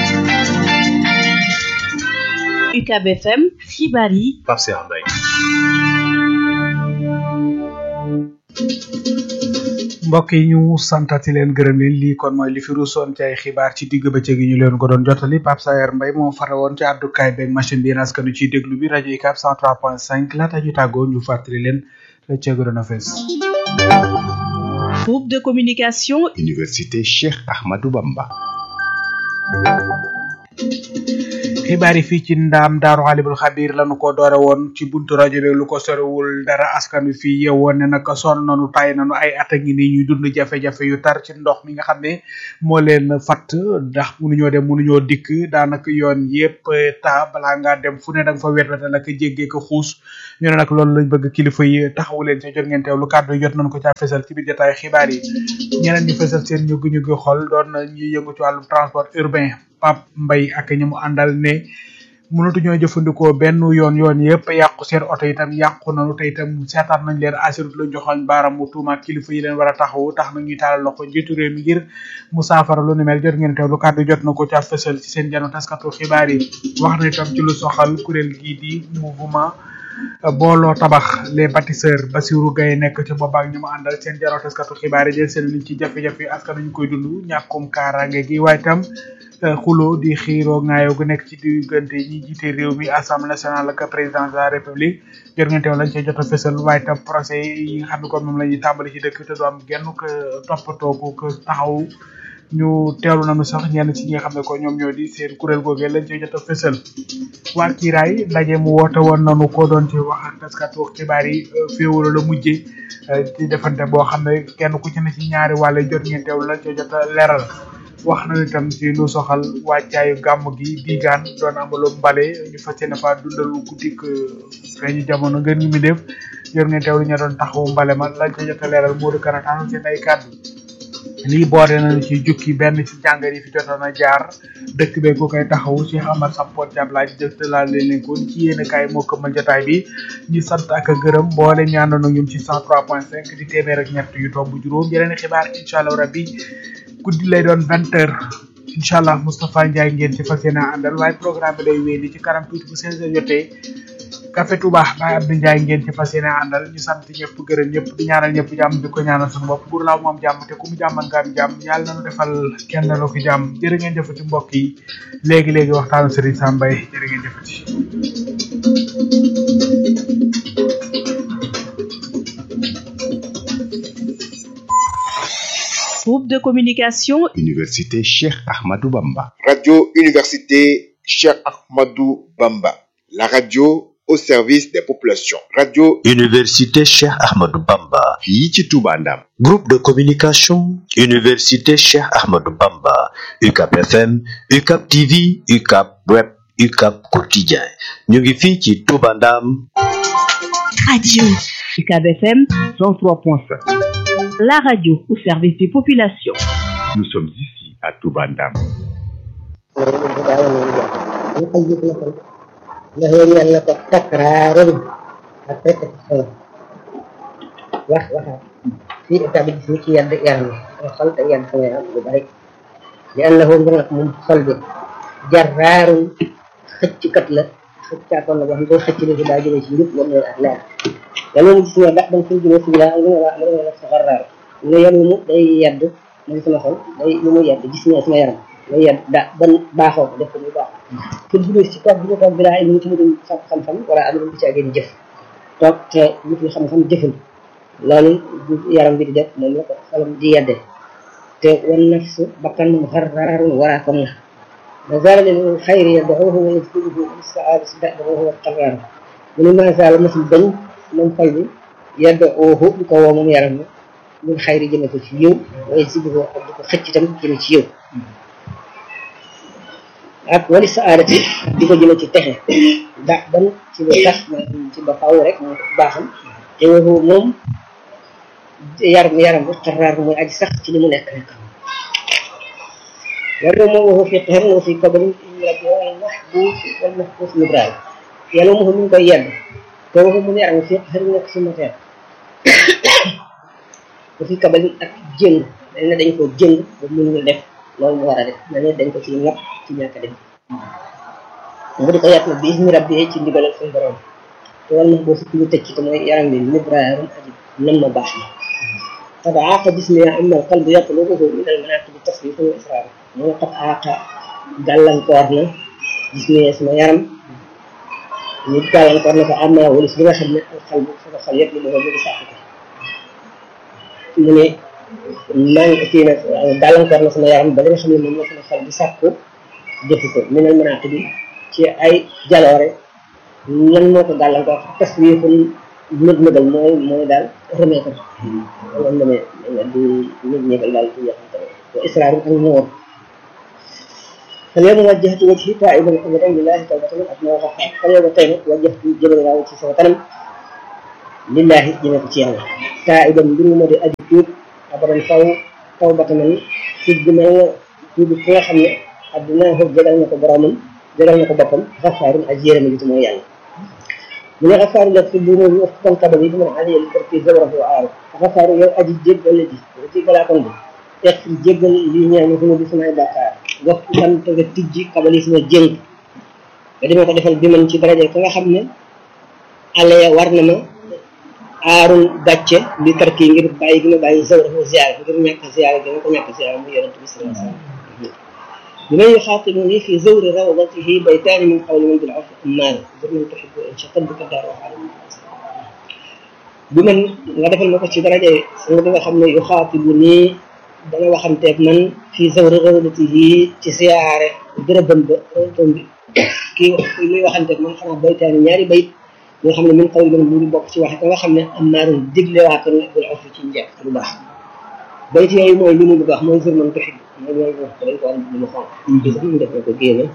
Speaker 8: UCAB FM xibaar yi
Speaker 9: Pape Cheikh Mbaye
Speaker 2: mbokk yi ñu santati leen gërëm leen lii kon mooy li fi ruusoon ci ay xibaar ci digg bëccëg yi ñu leen ko doon jotali Pape Sayer Mbaye moo fare woon ci àddukaay beeg machine bi askanu ciy déglu bi rajo UCAB 103.5 laata ñu tàggoo ñu fàttali leen la ceego doon a fees.
Speaker 8: Groupe de communication.
Speaker 5: Université Cheikh Ahmadou Bamba.
Speaker 2: xibaar yi fii ci ndaam daaru xaalibul xabir lañu ko doore woon ci buntu rajo bi lu ko sorewul dara askan wi fii yewoon ne nag sonn nanu tay nanu ay at a ngi nii ñuy dund jafe-jafe yu tar ci ndox mi nga xam ne moo leen fatt ndax mënuñoo dem mënuñoo dikk daanaka yoon yépp ta balaa ngaa dem fu ne da nga fa wet wete nag jéggee ko xuus ñu ne nag loolu lañ bëgg kilifa yi taxawu leen ci jot ngeen teewlu kàddu yi jot nañ ko caa fesal ci biir jotaay xibaar yi ñeneen ñu fesal seen ñu ñu gi xol doon ñuy yëngu ci wàllum transport urbain Pape Mbaye ak ñi mu àndal ne mënatuñoo jëfandikoo benn yoon yoon yëpp yàqu seen oto itam yàqu nañu te itam seetaan nañ leen assurut la joxoñ baaram mu tuumaat kilifa yi leen war a taxawu tax na ñuy taalal loxo njiitu réew mi ngir mu saafara lu ni mel jot ngeen teewlu kàddu jot na ko ca fësal ci seen jano taskatu xibaar yi wax na itam ci lu soxal kuréel gii di mouvement booloo tabax les bâtisseurs Bassirou Gaye nekk ci boobaak ñu mu àndal seen jano taskatu xibaar yi jël seen liñ ci jafe-jafe yi askan ñu koy dund ñàkkum kaaraange gi waaye itam xulo di xiiroo ngaayoo gu nekk ci diggante ñi jiite réew mi assemblée nationale ak président de la république jot ngeen teew lañ cee jot a fësal waaye itam procès yi nga xam ne kon moom la ñuy tàmbali ci dëkk te du am genn ko toppatoo ko ko taxaw ñu teewlu nañu sax ñenn ci ñi nga xam ne ko ñoom ñoo di seen kuréel googee lañ cee jot a fësal waa kiiraay ndaje mu woote woon nañu ko doon ci wax ak taskatu xibaar yi féewalo la mujje ci defante boo xam ne kenn ku ci ne ci ñaari wàll jot ngeen teewlu lañ cee jot a leeral wax na itam ci lu soxal wàccaayu gàmm gi diigaan doon amalu mbale ñu fas yéene fa dundal guddik feeñu jamono ngeen ñu mi def yor ngeen teewlu ñu doon taxawu mbale ma lañ ca jot a leeral Modou Karataan seen ay kàddu lii boole nañu ci jukki benn ci jàngat yi fi jotoon a jaar dëkk bee ko koy taxawu Cheikh Amar Sampot Diab laaj jëf laa leen leen kon ci yéen kaay moo këmmal jotaay bi ñu sant ak gërëm boole ñaandoon ñun ci 103.5 di téeméer ak ñett yu tomb juróom yeneen xibaar incha allah rabbi guddi lay doon vingt heures incha allah Moustapha Ndiaye ngeen ci fas yéene àndal waaye programme bi day wéy li ci kanam tuuti bu seize heures jotee Café Touba Baye Abdou Ndiaye ngeen ci fas yéene àndal ñu sant ñëpp gërëm ñëpp di ñaanal ñëpp jàmm di ko ñaanal suñu bopp pour laaw moom jàmm te ku mu jàmmal nga am jàmm yàlla nañu defal kenn la ko jàmm jërë ngeen jëfati mbokk yi léegi léegi waxtaanu Serigne Sam Mbaye jërë ngeen jëfati
Speaker 8: Groupe de communication.
Speaker 5: Université Cheikh Ahmadou Bamba.
Speaker 10: Radio Université Cheikh Ahmadou Bamba. La radio au service des populations. Radio
Speaker 7: Université Cheikh Ahmadou Bamba.
Speaker 5: fii ci Touba Ndam.
Speaker 7: Groupe de communication. Université Cheikh Ahmadou Bamba. UCAP FM, UCAP TV, UCAP Web, UCAP Quotidien. ñu ngi fii ci Touba Ndam.
Speaker 8: Radio UCAB FM
Speaker 4: 103.5.
Speaker 8: la radio au service des populations.
Speaker 5: Nous sommes ici à Touba Ndam.
Speaker 11: له تكرار الريبيتيشن wax waxaat fii état bi gis ni ci yedd yaram yi xol te yedd sama yaram lu bari li annahu ngir nag moom xol bi jarraarun xëcckat la xëccaatoon la boo xam ne xëcc ni fi daa jëlee ci njub moom ak leer yàlla mu gis ne ndax dañ koy jëlee si bilaa li nga wax li nga wax sa xarraar ne yàlla mu day yedd mu sama xol day lu mu yedd gis ne sama yaram day yedd da ban baaxoo ko def ko muy baax te bu ci toog bi ñu toog bilaa ilmu ci mu dem xam-xam wala am lu ci ageen jëf toog te nit ñi xam-xam jëful loolu yaram bi di def moom la ko xolam di yedde te wan nafsu bakkan moom xarraarun waraakoon la ma zaala lil xayri yad'uuhu wa yajlubuhu bis saadati da'bahu huwa qarraar mu ne ma zaala masul bañ moom xol bi yad'uuhu di ko woo moom yaram mi lil xayri jëme ko ci yiw wa yajlubuhu ak di ko xëcc tam jëme ci yiw ak wali saadati di ko jëme ci texe da ban ci lu tax ci ba faaw rek moo baaxam te waxu moom yaram yaram bu xarraar mooy aji sax ci li mu nekk nekk yàlla moom waxu fi xeer wa fi kabarin rajo al mahbus wal mahbus libraal yàlla moom mi ngi koy yedd te waxu mu yaram fi xeer nekk si matière wa fi kabarin ak jëng dañ ne dañ ko jëng ba mënul def loolu mu war a def na ne dañ ko ci ñàpp ci ñàkk def mu di ko yàtt na bi ismi rabbi ci ndigalal suñu borom te wal na boo fi ñu tëj ci te mooy yaram bi libraarum aji nam ma baax na قد عاق جسمي أما القلب يطلبه من المناقب التصريف والإصرار من قد عاق gàllankoor na gis ne sama yaram ñu gàllankoor na ko am naa walis bi nga xam ne xal bu sama xol yëpp li ma bëgg sàkk ko mu ne maa ngi kii nag gàllankoor na sama yaram ba li nga xam ne moom la sama xol di sàkku jëfu ko minal manaaq bi ci ay jaloore lan moo ko gàllankoor taswiiful nëg nëgal mooy mooy daal remettre loolu la ne di nëg nëgal daal ci yaxante wa israar ak moor فاليوم وجهت وجهي تائبا ابدا لله توبة اتنا وقفا فاليوم تيمت وجهت جبل الله وجهي سوى تنم لله جنة تيانا تائبا بروما دي ادي توب ابدا فاو توبة من سجد من توب كلا خمنا ادنا هو جدال نكو برامن جدال نكو بطن غفار اجيرا من جتمو يعني من غفار لك في الدنيا وفقا قبل من علي الكرتي زوره وعارف غفار يو ادي جيب الذي وجي بلا كنبي اغفر جيبل لي ñaan ko di sama bakkaar wax man te nga tijji kabali sama jëng nga demee ko defal bi man ci daraja ka nga xam ne àlla ya war na ma aarul gàcce bi tarki ngir bàyyi gi ma bàyyi zawra fa ziyaare ngir ñàkk ziyaare gi ma ko ñàkk ziyaare mu yonent bi sallallahu alayhi wasallam بمن يخاطبني في زور روضته بيتان من قول من بالعرف أمان بمن تحب إن شطب بك الدار وحالي بمن nga defal ma ko ci daraja nga nga xam ne yuxaatibuni dana waxanteeg man fii zawri rawdatihi ci siyaare dërëbam ba rëbam bi kii muy waxanteeg man xanaa baytaani ñaari bayit nga xam ne min xaw man mu ngi bokk ci waxe ka nga xam ne am naarun digle waa ko ne bul afi ci njëkk lu baax bayit yooyu mooy li mu bëgg wax mooy zur man tuxib mooy loolu wax ko dañ ko am lu xonq bi sax mu def na ko génne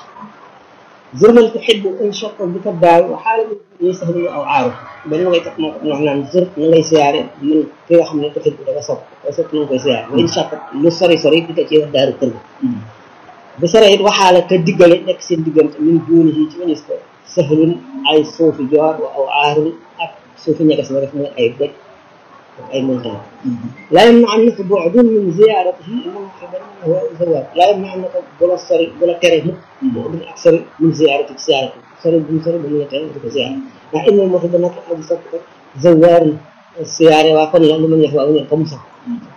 Speaker 11: zur man tuxib in shaqqa bi ka daaw wa xaala bi sahlu aw aaru benn ngay tax moo ko wax naan zur na ngay siyaare man ki nga xam ne tuxib dafa sopp ko sopp na nga koy siyaare wa in shaqqa lu sori sori di ko ci wax daaru kër bu sore it waxaala te diggale nekk seen diggante min duuni yi ci wanis ko sahlun ay suufi joor wa aw aarun ak suufi ñagas ma def mooy ay doj ak ay montagne laa yam na am na ko bu'dun min ziyaaratihi innahu huwa zawaar laa yam na am na ko bu la sori bu la tere mukk bu'dun ak sori min ziyaarati ci ziyaarati sori bu mu sori ba mu la tere di ko ziyaare ndax inna moo fi ba nag aji sopp ko zawaarun siyaare waa kon la lu ma ñëf waaw ñëw comme ça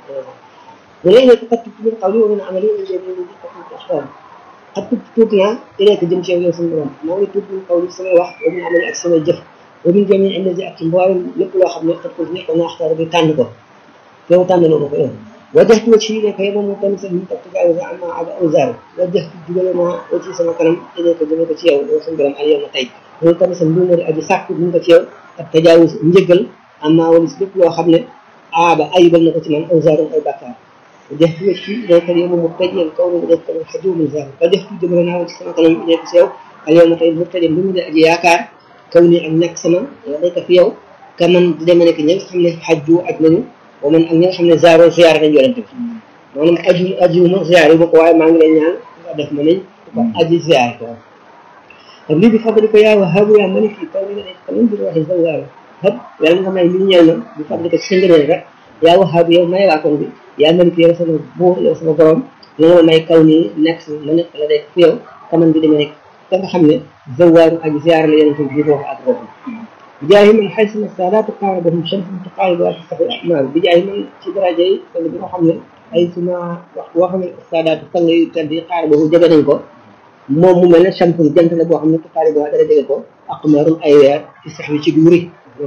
Speaker 11: ولئن قد من قولي ومن عملي من جميع قد الأحوال قد تبت naa إليك jëm ci yow yow suñu borom maa ngi tuub min qawli samay wax wa min amali ak samay jëf wa min jamii allazi ak ci mboolem lépp loo xam ne xat ko nekk naa axtaar bi tànn ko yow tànn loo ma ko yow wajjahtu wajhi ilayka yow moom tamit sax ñu topp gaaw sa amma ada awzar wajjahtu jubale naa wajhi sama kanam ilayka jëme ko ci yow yow suñu borom al yow ma tey loolu tamit sax mbi di aji sàkk ñu ko ci yow ak tajaawus njëgal amma walis lépp loo xam ne aaba ayibal na ko ci man awzarun ay bàkkaar وجهت وجهي إليك اليوم مبتدئا كونه إليك الحجوم الزاهر وجهت جبرنا وجه سما كلام إليك سيو اليوم طيب مبتدئا بمدى أجي ياكار كوني أن نكسما إليك في يوم كمن دائما نك نيل خمنا حجو أجنن ومن أن نيل خمنا زارو زيارة نجوا لنتم maanaam aju aju ma ziyaare ba ko waaye maa ngi lay ñaan nga def ma nañ ko aji ziyaare ko ak lii bi fadli ko yaa wahabu yaa mani fii kaw ni nga nekk kaman bir waxi zawaaru hab yàlla nga may li ñeel ma bi fadli ko ci sa ngëneel rek yaa wahabu yow may waa kon bi yaa malik yow sama buur yow sama borom la nga ma may kaw nii nekk si ma nekk la day fi yow kaman bi demee nekk ka nga xam ne zawaaru aji ziyaare la yonente bi roox ak roox bijaahi man xay sama saadaatu qaarabahum shamsun tuqaaribuha tastaxi ahmaar bijaahi man ci daraja yi wala bi nga xam ne ay suma wax boo xam ne saadaatu sang yu tedd yi qaarabahu jege nañ ko moom mu mel ne shamsun jant la boo xam ne tuqaaribuha dara jege ko aqmaarum ay weer ci sax wi ci wuri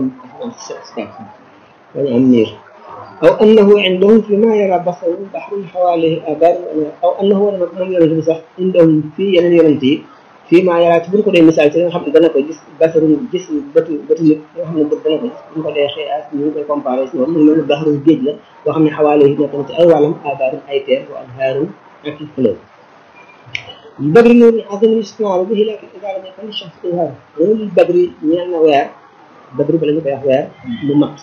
Speaker 11: dañu am niir أو أنه عندهم فيما يرى بصر بحر حواليه آبار أو أنه لما من يرى بصر عندهم في ينن يرنتي فيما يرى تبرك دي مثال تي خم دنا كو جيس بصر جيس بت بت نيت خم بت دنا كو ñu ko dé xé as ñu ko comparé ci mom mel bahru geej la bo xamni xawale yi nekk ci ay walam abar ay terre wa anharu ak fleuve بدر نور عظم الاستعمال به لكن إذا لم يكن الشخص إظهار نور البدر ñeel weer بدر بلا ñu koy wax weer mu mat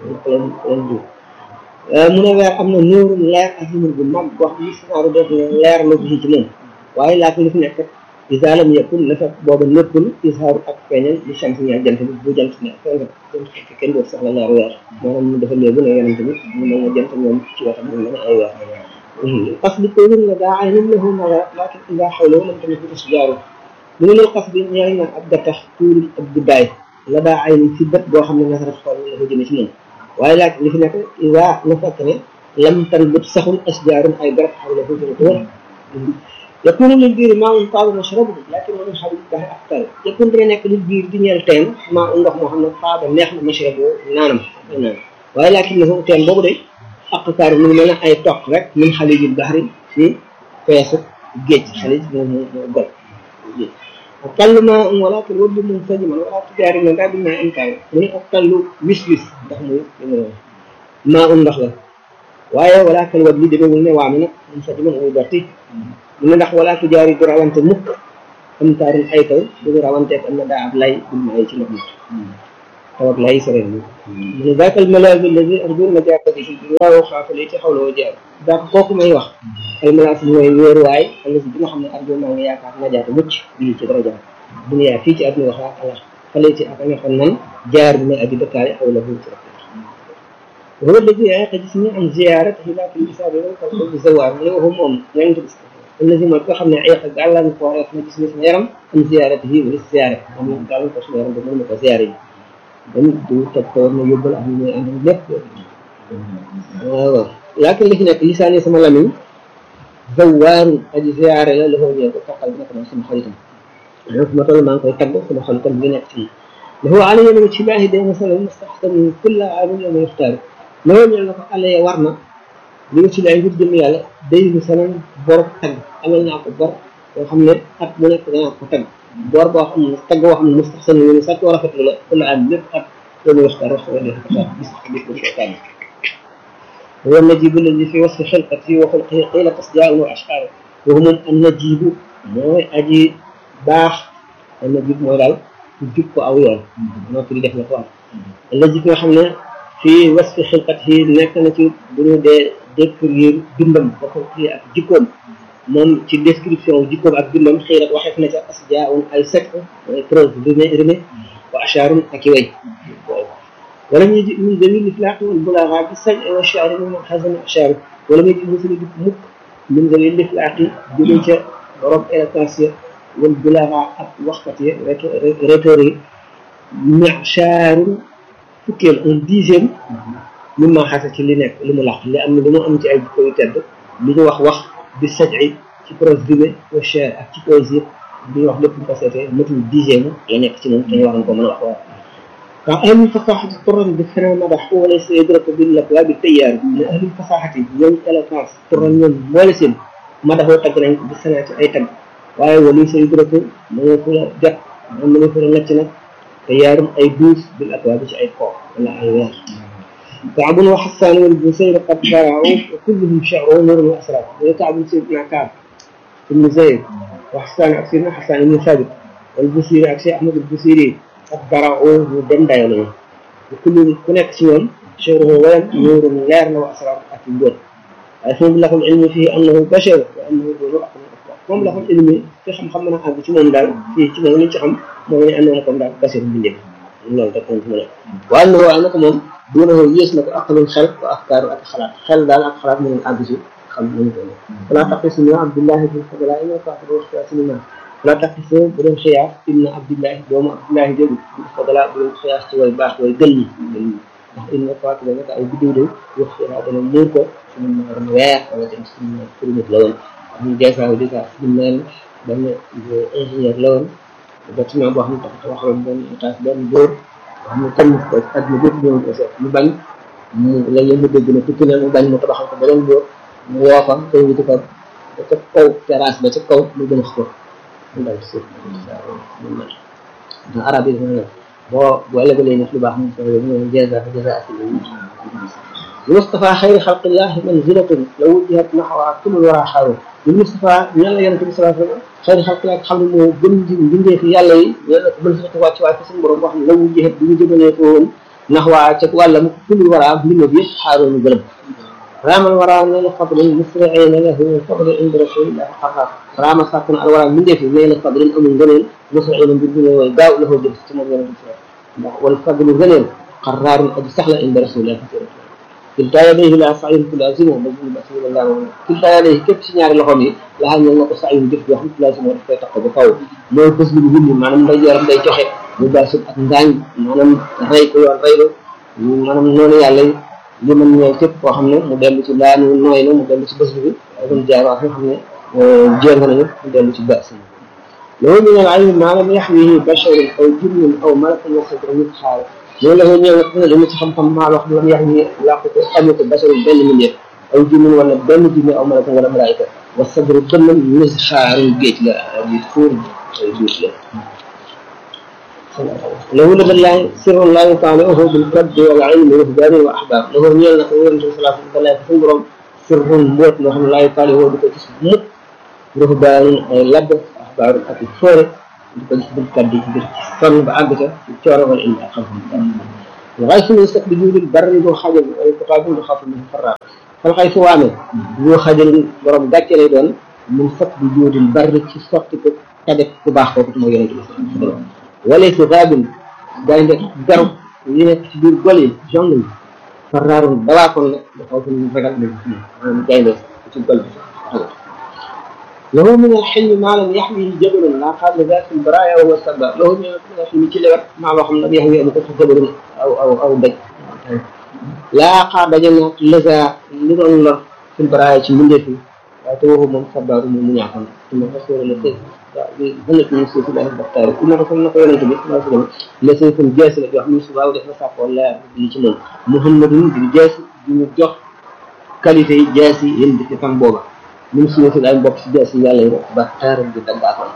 Speaker 11: mu ne weer am na nuuru leer ak nuur bu mag boo xam ne sinaaru def ne leer la bi ci moom waaye laata li fi nekk isa lam yakun la fekk booba nekkul ishaaru ak feeñal li chams ñaa jant bi bu jant ne fenn jant fekk kenn dootu soxla leer weer maanaam mu dafa léegu ne yonente bi mu mel ne jant ñoom ci wetam mu mel ne ay weer qas bi ko wër nga daa ay nim lahu nara lakin ida xawloo lam tamit bi sujaaru mu ne loolu qas bi ñeel na ab gattax tuurul ab guddaay la daa ay ci bët boo xam ne nasarat xool la ko jëme ci moom waaye laaj li fi nekk ida na fekk ne lam tanbut saxul asjaarun ay garab xawla fu jële ko wër yakunu lil biir maa un taaba mashrabu lakin wa min xabil baxe aktar yakun dina nekk lil biir di ñeel teen maa un ndox moo xam ne taaba neex na mashrabu naanam naan waaye lakin ne foofu teen boobu de aqtaar mu ngi mel ne ay toq rek min xalijil baxri si feesu géej xalij moo moo gol ak tallu ma walakin waddu mun sajiman wala tujaari na daal dinaa inkaar mu ne ak tallu wis wis ndax muy maa un ndox la waaye walakin wad li demewul ne waame nag mun sajiman muy dotti mu ne ndax wala tujaari du rawante mukk am taarin ay taw du rawanteeg am na daa ab lay bul ma ay ci ndox mi taw ak lay sore mu ne daakal malaaz alladi arjun najaata bi waaw xaafale ci xawloo jaar daak kooku may wax al malaas mooy wéeruwaay alladi bi nga xam ne arjun maa ngi yaakaar najaata mucc bii ci daraja duniyaa fii ci àdduna wax ak alax fale ci ak nga xam nan jaar bi may aji dëkkaale xawla hu ci وهو الذي يعتجزني عن زيارته لكن بسبب القلب الزوار وهو مؤمن يعني الذي ما كان عيق قال لنا فورا في جسم اسمه يرم عن زيارته وللزيارة ومن قال لنا اسمه يرم بدون زيارة دم دو تطور ما يبل أهل عندهم لب لكن اللي هناك لساني اسمه لمن زوار أجي زيارة له هو يقول تقل بنا كما اسمه خليطا ما طول ما نقول تقل كما خليطا بنا كتير له علي من الشباه دي مثلا مستحسن من كل عام يوم يختار loolu ñu la ko alee war na li nga ci lay ngir jëm yàlla day ni sanan bor tagg amal naa ko bor boo xam ne at mu nekk danaa ko tagg bor boo xam ne tagg boo xam ne mustaxsan ñu ne sàcc rafet la kula am lépp at loolu waxtaan wax wala ko tax bis bis ko waxtaan هو النجيب الذي في وصف خلقته وخلقه قيل تصديع واشعار وهم النجيب موي اجي باخ النجيب موي دال جيب ko aw yoon no fi def na ko النجيب nga xam ne fii wasfi xilqatihi nekk na ci bu ñu dee décrire bindam ba ko kii ak jikkoom moom ci description jikkoom ak bindam xëy na waxeef na ca asjaaun ay sek mooy preuve rimé rimé wa ashaarun ak i way wala ñuy ji min jamil iflaaqi wal bulaaxa bi sañ wa shaari min xasan ashaar wala muy ji musuli di mukk min jamil iflaaqi jóge ca borom éloquence ya wal bulaaxa ak waxkat ya rhétor yi michaarun fukkeel un dixième min maa xase ci li nekk li mu laq li am li mu am ci ay jikko yu tedd li ñu wax wax bi sajci ci prose rimé wa cher ak ci poésie li ñu wax lépp ñu ko seetee matul dixième la nekk ci moom dañu waroon ko mën a wax waaw ka ahli fasaxati turan bi fena madax wala sa yadrako bi lakwa bi tayyaar ne ahli fasaxati ñoom éloquence turan ñoom boole seen madaxoo tagg nañ ko bi senaati ay tagg waaye wali sa yadrako mënoo fu la jot moom mënoo fu la necc nag تيار أي دوس بالأكواب أي قوة ولا أي وير كعب وحسان والبصير قد برعوا وكلهم شعروا نور وأسرار وكعب سيدنا كعب بن زيد وحسان أكسيرنا حسان بن ثابت والبصير أكسي أحمد البصيري قد برعوا ودم دايلون وكل هناك سيون شعره وين نور غير وأسرار أكيد أثم له العلم فيه أنه بشر وأنه ذو moom la xam ilmi ci xam-xam mën a àgg ci moom daal fii ci moom li ci xam mooy ne àndoon comme daal basir bi njëkk loolu rek moom ci mën a waaye na waaye nag moom duna ko yées na ko aqalul xel wa afkaaru ak xalaat xel daal ak xalaat mënul àgg ci xam nañu ko wala taqisu ñu abdullahi bin fadla ina faatu waxta sinima wala taqisu bu doon xiyaas inna abdullahi doomu abdullahi jógu bin fadla bu doon xiyaas ci way baax way gën ñi gën ñi ndax inna faatu la nag ay biddiw de wax xiyaas dana muur ko suñu maaram weer wala dem suñu kurimit la woon ñu dèjà dèjà suñu mel benn ingénieur la woon bâtiment boo xam ne tax taxawal benn étage benn góor boo xam ne tànn ko àdduna bépp ñëw ko seet mu bañ mu léeg-léeg mu dégg ne tukki na mu bañ mu tabaxal ko beneen góor mu woo ko invité ko ba ca kaw terrasse ba ca kaw mu gën a ko mu dal suuf mu mel ndax arab yi dafa ne boo boo lebalee nit lu baax mu ko mu dèjà dèjà ak المصطفى خير خلق الله منزلة لو وجهت نحوها كل الورى حاول المصطفى يلا يلا صلى الله عليه وسلم خير خلق الله xam ne moo gën di bindee fi yàlla yi yàlla ko منزلة wàcc waay fi suñu borom wax ne law wujjihat bi ñu jëmalee ko woon naxwaa ca wàllam كل الورى mbima bi yëpp xaaroon ñu gërëm رام الورى نيل فضل مسرعين له فضل عند رسول الله حقا رام ساكن الورى من دي في نيل فضل امul ngëneel مسرعين mbir bi way gaaw la ko jëm ci moom yonent bi ndax wal fadlu ngëneel قرار aji sax la عند رسول الله kilta yadayhi la sa'yun tulazimu bajul basilillah kilta yadayhi képp si ñaari loxoom yi laa ñëw na ko sa'yun jëf yoo xam tulazimu daf koy tax ba kaw mooy bés lu wunni maanaam nday yoram day joxe mu baasul ak ngaañ maanaam rey ko yoon rey ko maanaam noonu yàlla li mën ñëw képp koo xam ne mu dellu ci laanu nooy na mu dellu ci bés bi akum jaar wax nga xam ne jéng nañu mu dellu ci bas loolu ñu ne ay maanaam yaxwihi basharun aw jinnun aw malakun wa sadra nit xaal loolu la ñëw nga dama ci xam-xam maa wax lam yax ni làq ko amu ko basharun benn mindeef aw jinnun wala benn jinne aw malakun wala malaayika wa sadru dënnam mis xaarul géej la di fuur ay duus la له لدى الله سر لا يطالعه بالكد والعلم والرهبان واحباب له ñeel na ko yonente bi salaa sallam dalay suñu borom sirrun mbóot loo xam ne laa yuطالعه du ko gis mukk ruhbaan ay labb axbaar ak foore di ko gis bil kaddi ci biir sonn ba àgg ca ci cooro wala ilmi ak xam-xam waxay suñu sëkk bi juudil bari doo xajal ay kutaabun du xafu min farra fal xay su waamee doo xajal borom gàcce lay doon mun sëkk bi juudil bari ci sotti ko tabe ku baax kooku mooy yonente bi sallam wala si raabin gaynde garu yi nekk ci biir gol yi jong yi farraarun balaa kon nag dafa ko ñu ragal ne maanaam gaynde ci gol bi له من الحلم ما لم يحويه جبل لا قابل ذات البرايا وهو السبب له من الحلم ci lewet maa loo xam ne yaxwi amu ko ci jabal aw aw aw dëj laa xaa daje na lësa li doon lor fil baraaya ci mbindeef yi waaye te waxu moom sabaaru moom mu ñaaxoon tuma rasul la sëy waaw hënat ñu suufi daal baxtaari ku naka comme na ko yonente bi salaa sallam la sëy kon jees la joo xam ne subaaw def na sàppoo leer bi ci moom muhammadun di jees di ñu jox qualité yi jees yi yéen di ci fan booba من سنة الآن بوكس جالس يالا بختار جدا باكم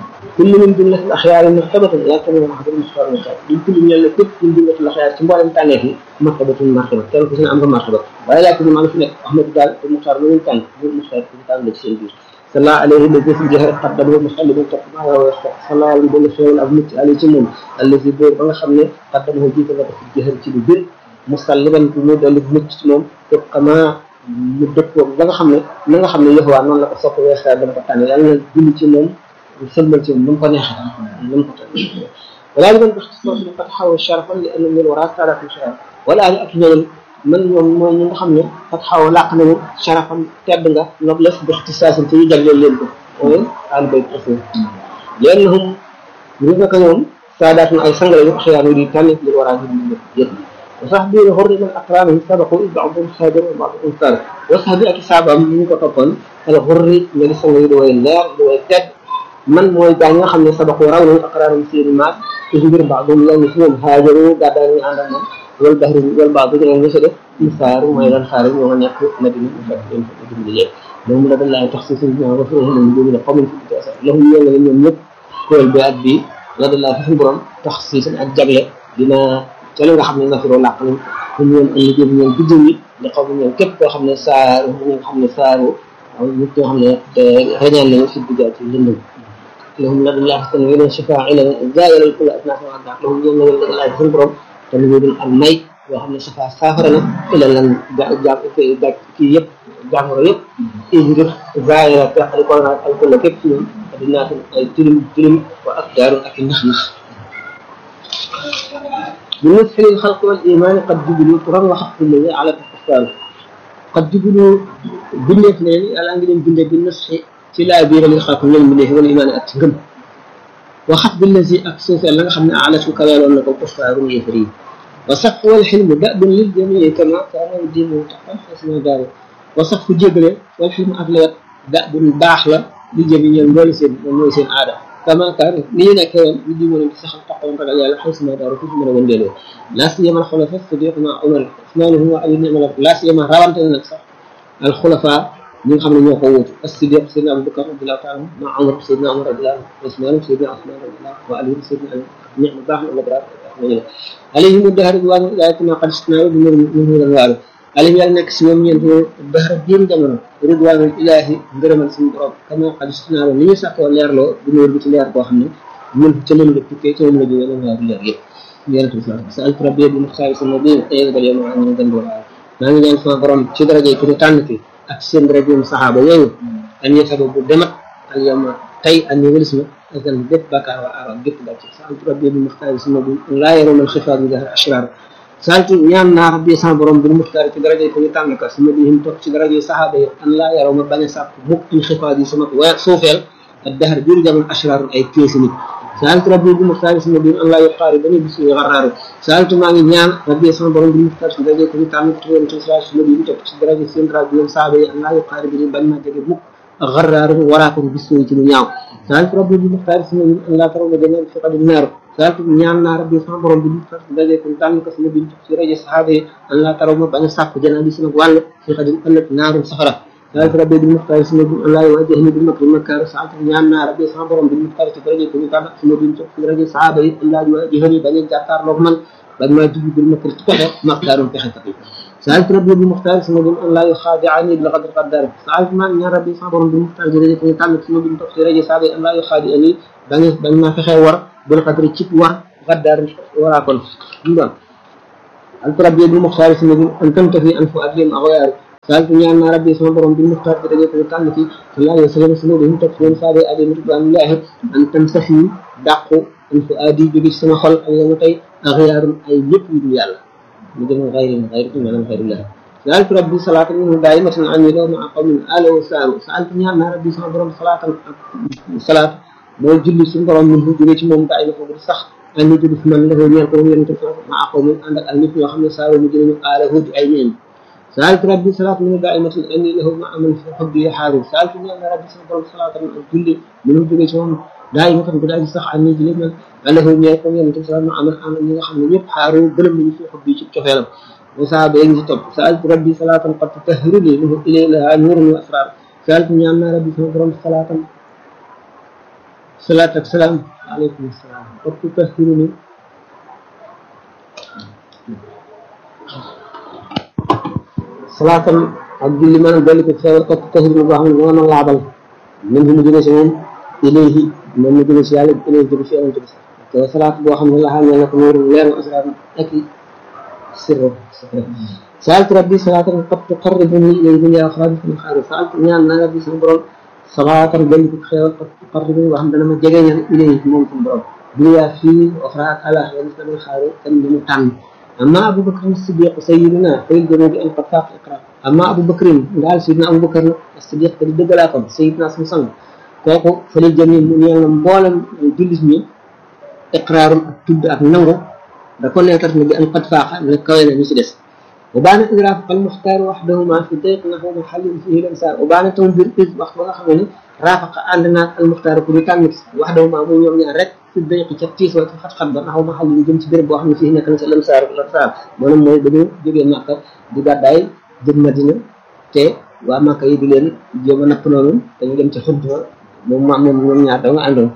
Speaker 11: كل من جملة الأخيار مرتبة لكن من أحد المختار المختار من كل من يلا كل من جملة الأخيار تنبع لم تعنيه مرتبة مرتبة كان كسنا أمر مرتبة ولكن ما نفنا أحمد قال المختار من كان هو المختار من كان لك شيء صلى الله عليه الذي في الجهر قدم المخلد من تقمى صلى الله عليه وسلم خير الأبنة عليه جمون الذي بير بنا خمنا قدمه جيت في الجهر تلو بير مسلما كمود الابنة موم تقمى mu dëppoo ba nga xam ne na nga xam ne yëxwaa noonu la ko sopp weesaa dama ko tànn yàlla na julli ci moom sëlmal ci moom nu mu ko neexee nu mu ko tànn walaa li man bax ci soosu qad xaw sharafan li anna min wara saadaatu sharaf walaa li ak ñeneen man ñoom mooy ñi nga xam ne qad xaw làq nañu sharafan tedd nga noblesse bi ixtisaasin te ñu jagleel leen ko mooy aal bayt rasul liannahum ñu naka ñoom saadaat na ay sang lañu axyaar yu di tànn li waraa ñu yëpp وصحبي غر من أقرانه سبقوا بعضهم خادر وبعضهم سارق وصحبي أكي سابا من كتبون الغر من سنة دوي اللير دوي التد من موي جاني خمنا سبقوا راوني أقرانهم سير الماء تجبر بعضهم لو نسيهم هاجروا قادرين عندهم والبحر والبعض من المسد مسار وما يلان خارج ومن يقر مدينة مفكرين فإذن الله لهم لدى الله تخصيص الجنة وفرهم من دون قوم في التأسى لهم يوم من يوم يب كل بيأت بي لدى الله في البرم تخصيصا الجبل بما te li nga xam ne nafiroo làq nañ ñu ñoom am liggéey bi ñoom biddiw yi di xaw ñoom képp koo xam ne saar ñi nga xam ne saaru nit ñoo xam ne rañaan nañu si duggaat ci lëndëm lahum la dallahi tan weneen shifaa ila jaayalal kula asnaaf wa addaat lahum ñoom la wala laaj suñu borom te lu dul am may yoo xam ne shifaa saafara na ila lan ja ja kii yëpp jàngoro yëpp i ngir zaayala teqali ko naag al kulla képp ci ñoom adinaatu ay tilim tilim wa ak daaru ak i nax nax بالنسبة للخلق والإيمان قد جبلوا ترى وحق الله على الكفار قد جبلوا بالنسبة لي الآن قلنا بالنسبة بالنصح تلا بير للخلق من المليه والإيمان أتقم وخط بالذي أكسس لنا خمنا على شكرا لأنك الكفار يفري وصف والحلم دأب للجميع كما كان الدين متقن حسن ذلك وصف جبل والحلم أغلب دأب باحلة للجميع المولسين والمولسين عادة كما كان لينا كان يجي من سخن تقوم رجال يلا حيث ما داروا كيف من وندلو لا سيما الخلفاء الصديق مع عمر عثمان هو علي نعم لا سيما روانت النفس الخلفاء من قبل ما قوت الصديق سيدنا ابو بكر رضي الله تعالى مع عمر سيدنا عمر رضي الله عنه عثمان سيدنا عثمان رضي الله وعلي سيدنا علي نعم باح ولا عليهم الدهر رضوان لا يكون قد استناروا من هو الوارث عليهم يالا نك سي ñoom ñent bahra diin jamono ridwanul ilahi ngërëmal suñu borom kama qad istinaaro ni ñu sàkkoo leerloo bu ñu bi ci leer boo xam ne ñun ca leen la tukkee ca moom la jógee lan waaw leer yëpp yonent bi sallallahu sa altu rabbi bi muxtaari sama bi tey ba yow ma ñu gën wala maa ngi ñaan sama borom ci daraje ki ñu tànn ki ak seen daraje mu saxaaba yooyu an yetaba bu demat al yawma tey an ñu wëlis ma asal bépp bakkaar wa aram bépp bàcc sa altu rabbi bi muxtaari sama bi laa yaroon al xifaat bi dahar ashrar saltu ñaan naa rabbi sama borom bi muxtaar ci daraje ko ñu tànn ka sama bi him toog ci daraje saxaaba yi an laa yaroo ma bañ a sàpp mukk in xifaat yi sama wa suufeel الدهر بير جمع أشرار أي كيس نit سألت ربي بمختار اسم الدين أن لا يقاربني بسوء غرار سألت ما نيان ربي اسم برم بمختار اسم درجة كنت تعمل تقول أنت سلاش الذي يتوب درجة سندرا بيوم صعبة أن لا يقاربني بل ما جد مك غرار وراكم بسوء تنياو سألت ربي بمختار اسم الدين أن لا ترون جميع في قد النار سألت نيان نار ربي اسم برم بمختار اسم درجة كنت تعمل اسم الدين في درجة صحابة أن لا ترون بأن ساق جنابي سنك وال في قد النار سخرة سألت ربي بالمختار اسم الدين أن لا يواجهني بالمكر المكار سألت نيان ربي اسم برم بالمختار في درجة كنت تعمل اسم الدين في درجة صحابة أن لا يواجهني بأن جاكار لغمن بل ما تجي بالمكر تكره مختار تحت سألت ربي بالمختار اسم الدين أن لا يخادعني بلقدر قدر سألت ما نيان ربي اسم برم بالمختار في درجة كنت تعمل اسم الدين في درجة صحابة أن لا يخادعني بل ما فخي ور بالقدر تشيك ور قدر وراكم سألت ربي بالمختار اسم الدين أن تنتفي أنف أدلم أغيار سألت نيان ربي اسم برم بالمختار في درجة كنت تعمل في صلى الله عليه وسلم سنوده تكفين صابي أدي رضوان الله أن تمسحي دعقو أنف أدي جدي سما خل أن يمتي أغيار أي يب يدو يالا مدن غير غير من غير الله سألت ربي صلاة منه دائمة عن يلو مع قوم آل وسار سألت نيان ربي اسم برم صلاة صلاة بول جلي سن برم منه جدي ci mom daayi ko sax أن يجد في من له ñeel ko yeen ko مع قوم عندك النit ñoo xamne saaru mu jëñu آله di ay ñeen سألت ربي صلاة من دائمة أني له مع من في حبي حارب سألت من أن ربي صلى الله صلاة من كل من وجود شون دائمة قد أجي صح عني جلد من أنه يكون يوم صلاة مع من أمن من خم يب حارب بلم من في حبي شك كفيلم وسأل بين طب سألت ربي صلاة قد تطهر لي له إلي لها نور وأسرار سألت من أن ربي صلى الله صلاة صلاة السلام عليكم السلام قد تطهرني salaatam ak julli maanaam dolli ko xewal ko tahir lu boo xam ne moo mën laabal même bi mu jógee si moom ilayhi moom mu jógee si yàlla ilayhi jóge si yonent bi te salaat boo xam ne la xam ne nag nuuru leeru asraar ak sirru saaltu rabbi salaatan qad tuqarribuni ilayhi dunya axraaj min xaari saaltu ñaan naa rabbi sama borom salaatan dolli ko xewal qad tuqarribuni boo xam ne dana ma jegeñal ilayhi moom sama borom dunya fii axraaj ala yàlla dana xaari tam li mu tànn أما أبو بكر الصديق سيدنا فيل جنوب أن قد فاق إقرار أما أبو بكر قال سيدنا أبو بكر الصديق قد دقلاكم سيدنا سمسان كوكو فلي جميع من يعلم بولم جلس مي إقرار تد أك نورو دكون يترك بأن قد فاق من الكوين مسدس وبان إدراك المختار وحدهما في ضيق نحو محل فيه الإنسان وبان تنبير إذ وقت وخمني رافق عندنا المختار كل تامس وحدهما مو يوم رek ci day ci tiis wa ci xat xat ba taxaw ma xal yi jëm ci béréb boo xam ne fii nekk na ci lam saar la saar maanaam mooy dañu jógee màkka di gàddaay jëm madina te waa màkka yi di leen jéem a napp noonu dañu dem ci xunt moom ma moom ñoom ñaar da nga àndoon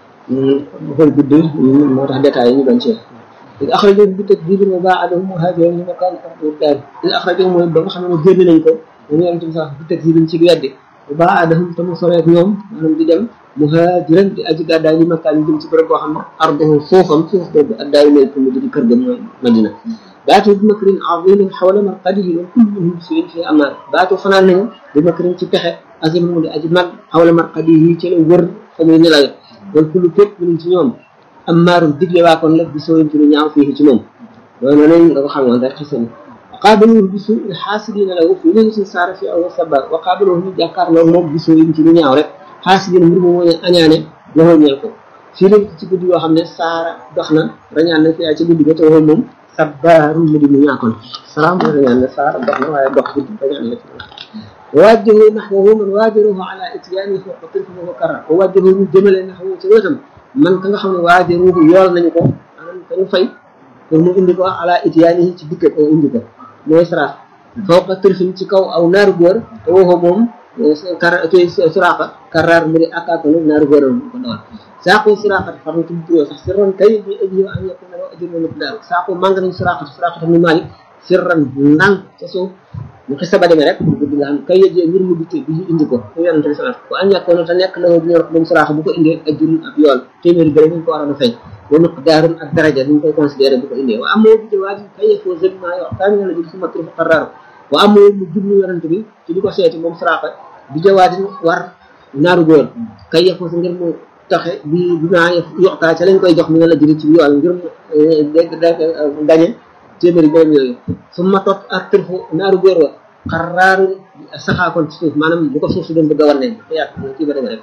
Speaker 11: xool gudd moo tax détails yi ñu doon ci إذ أخرجوا بتكذيب وباعدهم مهاجرين لمكان أرض الدار إذ أخرجوا mooy ba nga xam ne génn nañ ko ñu yonent bi sax بتكذيب ci weddi وباعدهم te mu sore ak ñoom maanaam di dem muhajiran di aji gàddaay li makkaan jëm ci bërëb boo xam ne arduhu foofam suuf boobu addaayu mel pour mu di kër ga mooy madina baatu bi makrin azimin xawla marqadihi wa kulluhum suin fi amaar baatu fanaan nañu bi makrin ci pexe azim mu di aji mag xawla marqadihi ci la wër fa muy nelawe wal kullu képp mënuñ ci ñoom amaarum digle waa kon la bi sooyin ci lu ñaaw fii ci moom loolu nañ nga ko xamoon rek xisani وقابلوه بسوء الحاسدين له في ليلة صار في أول سبب وقابلوه جاكار له موب بسوء ci lu ñaaw rek xaasidin mbir mu mooy añaane loxo ñeel ko fii la ci guddi yoo xam ne saara dox na rañaan na fi ci guddi ga te waxoo moom sabbaaru mu di mu ñaakoon salaam mooy rañaan ne saara dox na waaye dox guddi rañaan la ci ووجهوا نحوه من واجروه على اتيانه فوق طرفه وكرر ووجهوا من جمل نحوه ci wetam man ka nga xam ne waajiruhu yool nañu ko maanaam ka ñu fay pour mu indi ko ala itiyaanihi ci dikkat ko indi ko mooy sarax fawqa tërfin ci kaw aw naaru góor te waxoo moom kar kii suraqa karraar mu di akaakanu naaru góor ko dawal saaqu siraqat far na tudd turoo sax sirran kay bi aji an yakuna law ajrun miqdaar saaqu màng nañ siraqat siraqat ni malik sirran ndànk ca suuf mu xisa ba demee rek guddi nga xam kay yëjee ngir mu dikkee bi indi ko mu yonante bi salaat ko an yakkoon te nekk la bu ñor moom siraaxa bu ko indee ajrun ab yool téeméeri bëri ñu ko waroon a fay wa miqdaarun ak daraja ñu koy considéré bu ko indee wa amoo bi jawaaji kay yëfoo zëb maa yoo taa ñu la jël suma kilifa qarraar wa amoo mu jublu yonante bi ci di ko seeti moom siraaxa bi jawaati war naaru góor kay yëfoo sa ngir mu taxe bi bi maa yoxtaa ca lañ koy jox mi nga la jëri ci yool ngir mu dégg dégg gañe téeméeri bëri yooyu su ma tot ak tërfu naaru góor wa xaraaru saxaakoon ci suuf maanaam bu ko suuf si doon bëgg a war ne yàq kii ba demee rek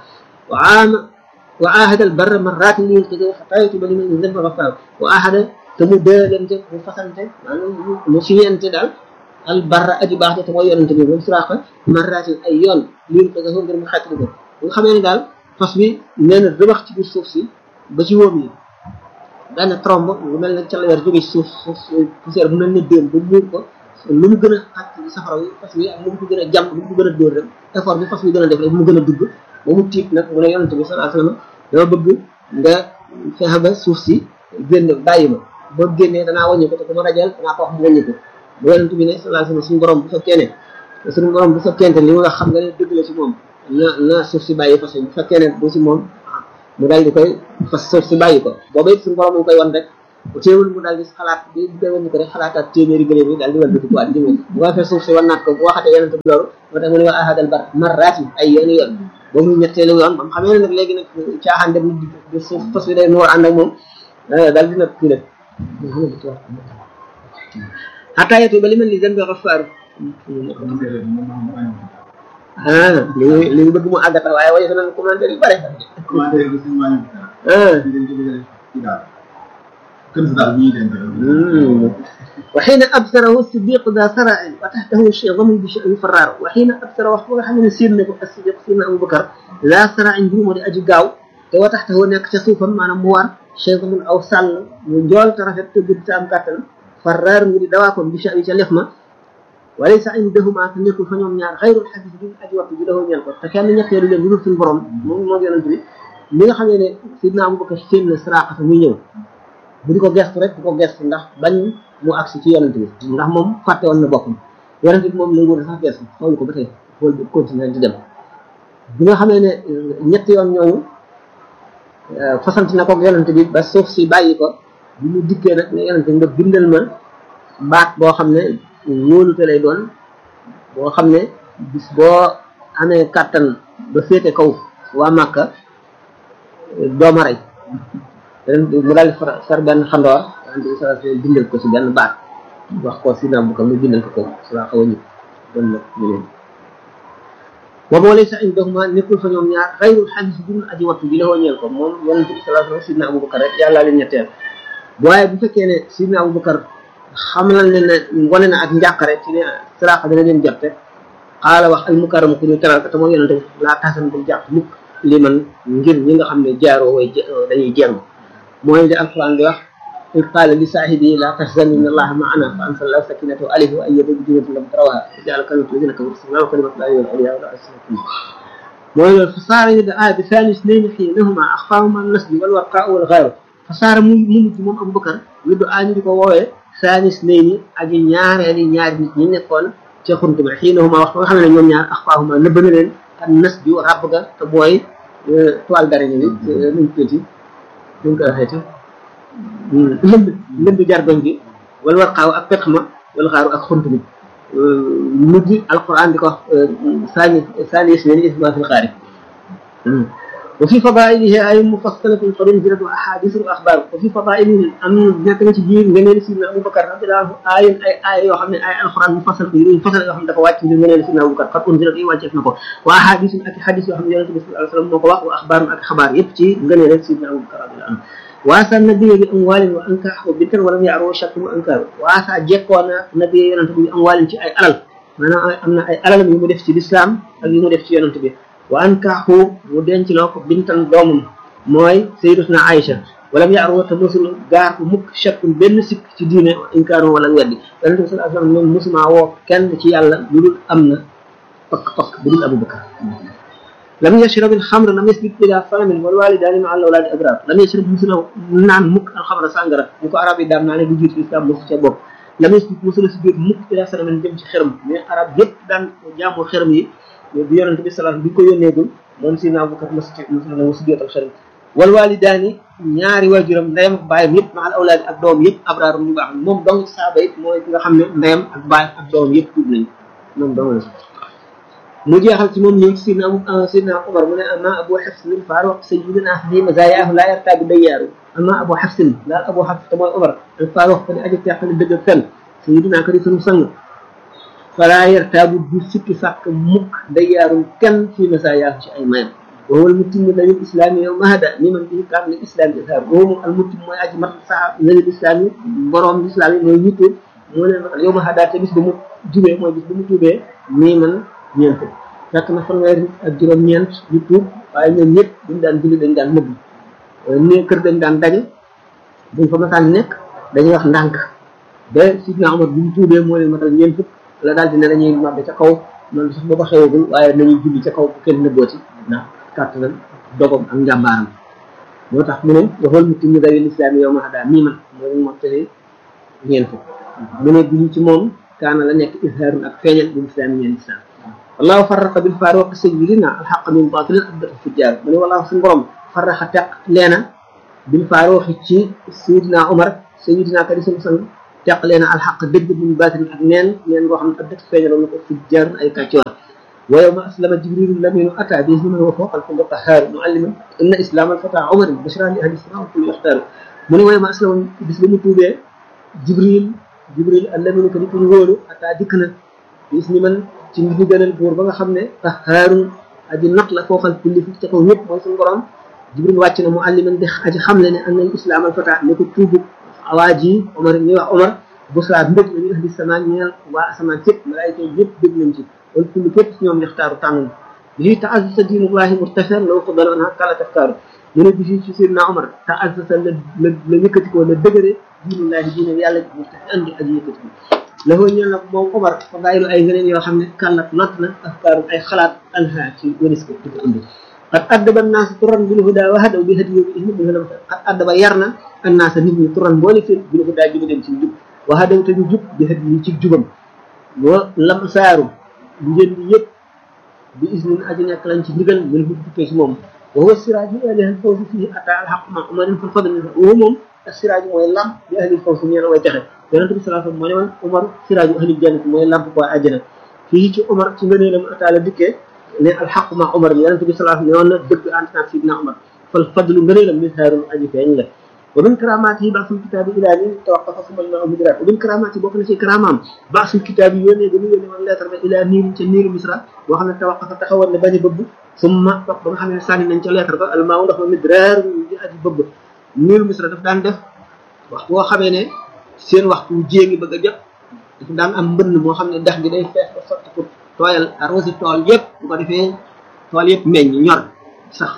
Speaker 11: wa aama wa ahada al barra marratin li yulqi xataa yatuba liman zanba ghaffar wa ahada te mu dëlante mu fasante maanaam mu siñente daal al barra aji baax te mooy yonente bi moom suraaqa marratin ay yoon li yulqi ngir mu xeetli ko nga xamee ne daal fas bi nee na rëbax ci biir suuf si ba ci wóom yi benn trombe lu mel ne calaweer jóge ci suuf suuf poussière bu mel ne déem ba muur ko lu mu gën a xàcc safara wi fas wi ak lu mu ko gën a jàmm lu mu ko gën a dóor rek effort bi fas wi gën a def rek mu gën a dugg ba mu tiit nag mu ne yonente bi sallallahu alayhi wasallam dama bëgg nga fexe ba suuf si génn bàyyi ma boo génnee danaa wàññi ko te ku ma rajal danaa ko wax mu wàññi ko bu yonente bi ne sallallahu alayhi wasallam suñu borom bu fekkee ne suñu borom bu fekkente li mu wax xam nga ne dëgg la ci moom na na suuf si bàyyi fas yi bu fekkee ne bu si moom mu daal di koy fas suuf si bàyyi ko booba it suñu borom mu koy wan rek teewul mu daal di xalaat bi bu koy wan ko rek xalaataat téeméeri gëléem yi daal di wal ko waat jëme bu ko defee suuf si wan naat ko bu waxatee yonente bi loolu moo tax mu ne wa ahadal bar marraati ay yooni yoon boobu ñu ñetteelu yoon ba mu xamee ne nag léegi nag caaxaan dem di suuf fas bi day noor ànd ak moom daal di nag kii nag xataa yetu ba li mel ni zan bi xafaaru ah li muy li mu bëgg mu àggata waaye waaye danañ commentaire yu bare وحين أبصره الصديق ذا ثرع وتحته شيظم بشأن فرار وحين أبصر وحفظ حمل سيرنا الصديق سيدنا أبو بكر ذا ثرع جروم دي أجي قاو وتحته نك تصوفا معنا موار شيظم أو سال من ترفت تجد تام كاتل فرار من دواكم بشأن تلفما وليس عندهما تنيكو فنيوم ñaar xayrul hadith bi aji waxtu bi dafa ñeel ko te kenn ñetteelu leen lu suñu borom moom moo yonent bi mi nga xamee ne sidna Abu Bakar seen na saraxata muy ñëw bu di ko gestu rek di ko gestu ndax bañ mu agsi ci yonent bi ndax moom fàtte woon na boppam yonent bi moom nanguwul sax gestu xool ko ba tey xool bi continuer di dem bi nga xamee ne ñetti yoon ñooñu fasant na ko yonent bi ba suuf si bàyyi ko bi mu dikkee nag ne yonent bi nga bindal ma baat boo xam ne wóolute lay doon boo xam ne bis boo amee kàttan ba féete kaw waa Màkka dooma rey mu daal di far benn xandoor ante bi sala bindal ko si benn baat wax ko si naam bu ko mu bindal ko ko sala xaw a ñib bon nag ñu leen boobu moo lay sax indahuma nekkul fa ñoom ñaar xayrul xadis bu dul aji wattu bi la ñeel ko moom yonent bi salaa sallam sidna Abubakar rek yàlla leen ñetteel waaye bu fekkee ne sidna Abubakar xamal ne ne wane na ak njàqare ci ne siraaqa dana leen jot rek xaala wax al mukarram ku ñu teral te mooy yonente bi laa tasan bul jàpp mukk li man ngir ñi nga xam ne jaaroo way dañuy jeng mooy di alquran di wax إذ قال لصاحبه لا تحزن إن الله معنا فأنزل الله سكينته عليه وأيده بجنود لم تروها وجعل كلمة الذين كفروا السماء وكلمة الله هي العليا ولا أسفل mooy فصار يدعى بثاني اثنين حينهما أخفاهما النسل والورقاء والغير فصار mu mujj moom Abu Bakar yud'aa ñu di ko woowee saanis nay ni aji ñaareeli ñaari nit ñi nekkoon ca xunt ba xiinahuma wax nga xam ne ñoom ñaar axfaahuma nëbb na leen ak nas bi ràbb ga te booy toile d'araignée bi nuñ tuuti nuñ ko waxee lënd lënd jargoñ bi wala war xaaw ak petx ma wala xaaru ak xunt bi mujj alquran di ko wax saani saani isneen isma fil xaari وفي فضائله آية مفصلة قد انزلت أحاديث وأخبار وفي فضائله أن نك ci biir ngëneel Sidna Abu Bakar radiyallahu ay ay ay yoo xam ne ay alquran mufassal ko yu fasal yoo xam ne dafa wàcc ngir ngëneel Sidna Abu Bakar qad unzilat yi wàcceef na ko wa ahadith ak hadith yoo xam ne Yonent bi sallallahu alayhi wasallam moo ko wax wa axbaar ak xabaar yëpp ci ngëneel Sidna Abu Bakar radiyallahu anhu waasa nabi bi amwaalin wa ankaax wa bintan walam yaaro shakk wa ankaar waasa jekkoona nabi Yonent bi amwaalin ci ay alal maanaam am na ay alalam yu mu def ci lislaam ak yu mu def ci Yonent bi wa ankaaxu mu denc loo ko bintan doomam mooy sayyidatuna Aïcha wala mu yaaroo te mosul gaar ko mukk chakkul benn sikk ci diine inkaaro wala weddi yonente bi sallallahu alayhi wasallam moom mosuma woo kenn ci yàlla lu dul am na pakk pakk bu dul Abu Bakar lam yashrab alxamra lam yasbit ila falamin wal walidaani ma al awlaadi abrar lam yashrab mosula naan mukk alxamra sàngara ñu ko arab yi daan naa ne du jiitu islam mosu ca bopp lam yasbit mosula si biir mukk ila falamin jëm ci xërëm mais arab yëpp daan jaamoo xërëm yi bi yonente bi salaam bi ko yónneegul moom si naa Abubakar mos mos na mosu jootal xarit wal walidaani ñaari waajuram ndeyam ak baayam yëpp maal awlaadi ak doom yëpp abraarum ñu baax moom dong ci saaba it mooy ki nga xam ne ndeyam ak baayam ak doom yëpp tuub nañu moom dong la mu jeexal ci moom ñëw ci sidna abu sidna Umar mu ne ama abu xafsin il faaruq sayyidina fi mazayaahu laa yartaabi dayyaaru ama abu xafsin daal abu xafs te mooy Umar il faaruq ko di aji teexale dëgg ak fen sayyidina ko di sunu sang falaa yartaabu du sikki sàkk mukk day yaarum kenn fii na saa yaaku ci ay mayam wa huwa almutimmu lil islami yawma hada ni man bihi kaam lil islami izhar wa huwa almutim mooy aji mat sax lil islami borom islam yi mooy ñu tuub moo leen matal yawma hada te bis ba mu jubee mooy bis ba mu tuubee nii man ñeent fekk na fanweer ak juróom-ñeent ñu tuub waaye ñoom ñëpp buñ daan julli dañ daan nëbb ne kër dañ daan daje buñ fa masaan nekk dañuy wax ndànk ba sidna Omar bu mu tuubee moo leen matal ñeent fukk la daal di ne dañuy nodde ca kaw loolu sax booba xewagul waaye nañuy julli ca kaw bu kenn nëbbooti ndax kàttanal dogom ak njàmbaaram moo tax mu ne waxool mu timmi dawil islaami yow ma xadaa mii man mooy mottali ñeent fukk mu ne bi ci moom kaana la nekk izhaarun ak feeñal bil islaami ñeen islam wallahu farraqa bil faaruq sayyidina alxaq min batilin abdat fujjaar mu ne wallahu suñu borom farraqa teq leena bil faaruq ci sayyidina Omar sayyidina kadi suñu sang teq leena alxaq dëgg min batilin ak neen neen ngoo xam ne abdat feeñaloon na ko fujjaar ay kàccoor wa yawma aslama jibrilu laminu ata bihi man huwa fawqa al-kulli qahhar mualliman inna islam al-fata Omar bashra li ahli islam kulli yaxtaar mu ne wa yawma aslama bis ba mu tuubee jibril jibril allaminu ko di ko ñu wóolu ata dikk na bis ni man ci ndigalal buur ba nga xam ne qahhaarun aji not la fooxal kulli fi ca kaw ñëpp mooy suñu borom jibril wàcc na mu alliman di aji xamle ne am nañ islam al-fata ne ko tuubu awaaji Omar ñuy wax Omar busra mbëg la ñu ahli samaan ñeel waa asamaan sépp malaayika yëpp dégg nañ ci wala kulli képp si ñoom yaxtaaru tànn bii taasasa diinullahi murtafar law fadala anha kala taftaaru mu ne bi fii ci Seydina Omar taasasa la la la yëkkatikoo la dëgëre diinullahi diine yàlla murtafi andi ak yëkkatiko la foo ñeel nag moom Omar fa bàyyilu ay ngëneen yoo xam ne kàllat lot na afkaaru ay xalaat anha ci wëris ko di ko indi qad addaba annaasa turan bil huda wa hadaw bi hadiyo bi ismi bi lam qad addaba yar na annaasa nit ñi turan boole fi bil huda ji dem ci jub wa hadaw te ñu jub bi hadiyo ci jubam wa lam saaru njënd yëpp bi isnin aji nekk lañ ci ndigal min fu tukkee ci moom wa huwa siraaju bi ahli al-fawzi fihi ata al-haqq ma umarin fil fadli wa moom siraaju mooy lamp bi ahli al-fawzi ñeel way texe yonent bi sallallahu alayhi wasallam moo ne woon Umar siraaju ahli jannati mooy lamp ko àjjana fii ci Umar ci ngëneelam ata la dikkee ne al-haqq ma Umar yonent bi sallallahu alayhi wasallam ne woon na dëgg ànd naag sidna Umar fal fadlu ngëneelam mishaarun aji feeñ la ومن كراماته بعث الكتاب الى ان توقف ثم الماء مدرات ومن كراماته بوك نسي كرامام بعث الكتاب يوني دمي يوني من لاتر الى نيل تي نيل مصر بو خامن توقف تخاول ne baña bëbb ثم ba nga xamne sànni nañ ci lettre ba almaaw ndox ma midrar di aji bëbb niil misra daf daan def wax boo xamee ne seen waxtu jéegi bëgg a jot daf daan am mbënn moo xam ne dex gi day fees ba sotti pour tooyal arrosé tool yëpp bu ko defee tool yëpp meññ ñor sax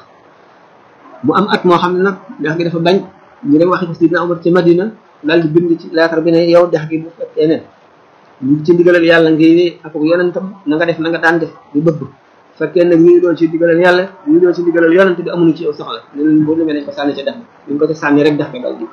Speaker 11: mu am at moo xam ne nag dex gi dafa bañ ñu dem waxi ko sidna Umar ci Madina daal di bind ci lettre bi ne yow dex gi bu fekkee ne ñu ci digalal yàlla ngay ak yonentam na nga def na nga daan def di bëgg fekkee nag ñu doon ci digalal yàlla ñu doon ci digalal yonent bi amuñu ci yow soxla ne leen boo demee nañ ko sànni ca dex bi ñu ko ci sànni rek dex ga dal di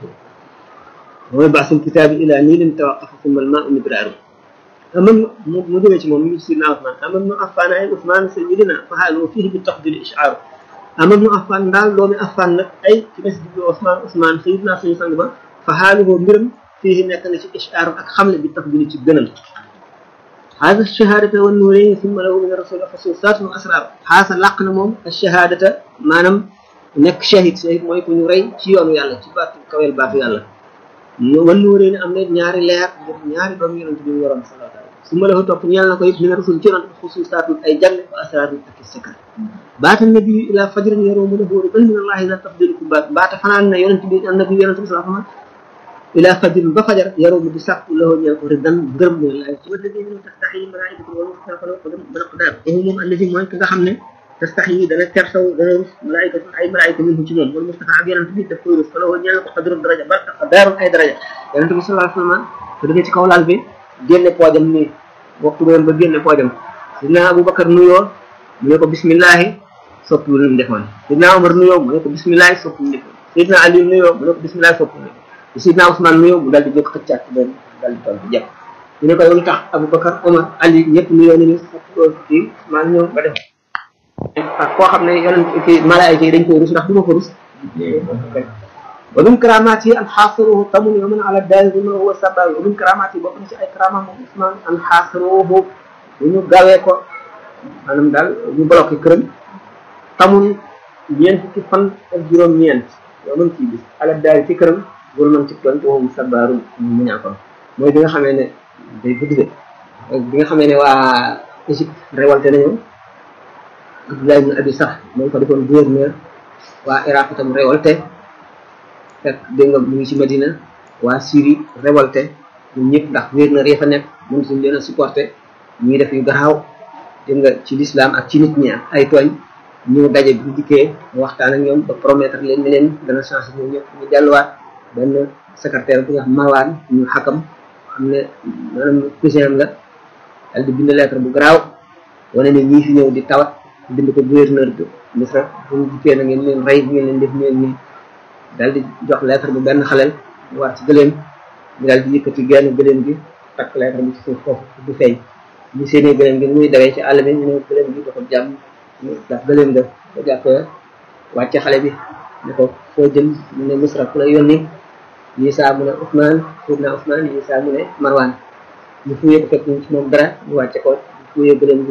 Speaker 11: mooy baasul kitaabi ila niilin tawaqafa summa al-maa'u midraaru amam mu mu jógee ci moom mu ngi ci sidna Usmaan amam nu affaan ay Usmaan sayyidina fa haalu fihi bi tafdil ishaaru amam nu affaan daal doomi affaan nag ay ci des di Usmaan Usmaan sayyidina suñu sang ba fa haaluhu mbiram fii nekk na ci ishaaru ak xamle bi tafdil ci gënal هذا الشهادة والنورين ثم له من الرسول خصوصات وأسرار هذا لقنا موم الشهادة مانم نك شهيد شهيد موي كو ñu ray ci yoonu yàlla ci baatu kawel baatu yàlla wan nuureen am na ñaari leer ñaari doom yonent bi mu waroon sallallahu alayhi wasallam su ma la topp ñeel na ko yëpp min rasul ci yonent xususaatun ay jagle wa asraarun ak i sakar baata nabi ila fajrin yaroomu lahu ruban min allahi la tafdilukum baat baata fanaan na yonent bi nabi yonent bi sallallahu alayhi wasallam ila fajrin ba fajar yaroomu di sàkku lahu ñeel ko ridan gërëm min allahi su walladi min tastaxi malaikatu wal mustaqala ko dem bana qadar ko moom alladi mooy ki nga xam ne tastaxi dana tersaw dana rus malaikatu ay malaika minhu ci moom wal mustafa ak yonent bi daf koy rus fa lahu ñeel ko qadru daraja ba qadaarun ay daraja yonent bi sallallahu alayhi wasallam ko dëgg ci kaw laal bi génne poojam nii waxtu ba génne poojam sidna abubakar nuyoo mu ne ko bismillahi soppiwul lu mu defoon sidna omar nuyoo mu ne ko bismillahi soppiwul lu mu defoon sidna ali nuyoo mu ne ko bismillahi soppiwul lu mu defoon sidna ousmane nuyoo mu daal di jóg xëccaat ci benn daal di toll di jekk mu ne ko yow lu tax abubakar omar ali ñëpp nuyoo ni ni soppoo kii maa ñëw ba def ak koo xam ne yonent kii malaayika yi dañ koy rus ndax du ma ko rus ومن كراماته أن حاصروه طم يوما على الدار بما هو سبب ومن كراماته بokk ci ay karama moom Ousmane an xaasiruhu ñu gawee ko maanaam daal ñu bloqué këram tamun ñeent fukki fan ak juróom ñeent yow mën ciy bis ala daal ci këram bul mën ci tontu moom sabaaru mu ñaakoon mooy bi nga xamee ne day gudd de bi nga xamee ne waa Égypte révolté nañu Abdullah ibn Abi Sax moom fa defoon gouverneur waa Iraq itam révolté fekk dégg nga mu ngi ci Medina waa Syrie révolté ñun ñëpp ndax gouverneur ya fa nekk mën suñ leen a supporté ñuy def yu garaaw dégg nga ci l'islam ak ci nit ñi ak ay tooñ ñu daje bi dikkee mu waxtaan ak ñoom ba promettre leen ni leen dana changé ñoom ñëpp ñu delluwaat benn secrétaire bi nga xam Marwan ñu xakam xam ne maanaam cousin am la dal di bind lettre bu garaaw wane ne ñii fi ñëw di tawat bind ko gouverneur bi Misra bu ñu dikkee na ngeen leen rey ngeen leen def ngeen nii dal di jox lettre bu benn xaleel mu war ci gëléem ñu dal di yëkkati genn gëléem gi takk lettre bi ci suuf foofu du feeñ ñu seenee gëléem gi muy dawee ci àll bi ñu ne gëléem gi dafa jàmm ñu daf gëléem ga ba jàppee wàcce xale bi ne ko foo jëm mu ne Misra ku la yónni Isa mu ne Ousmane Seydina Ousmane Isa mu ne Marwan ñu fuyee ko fekk ñu ci moom dara ñu wàcce ko ñu fuyee gëléem gi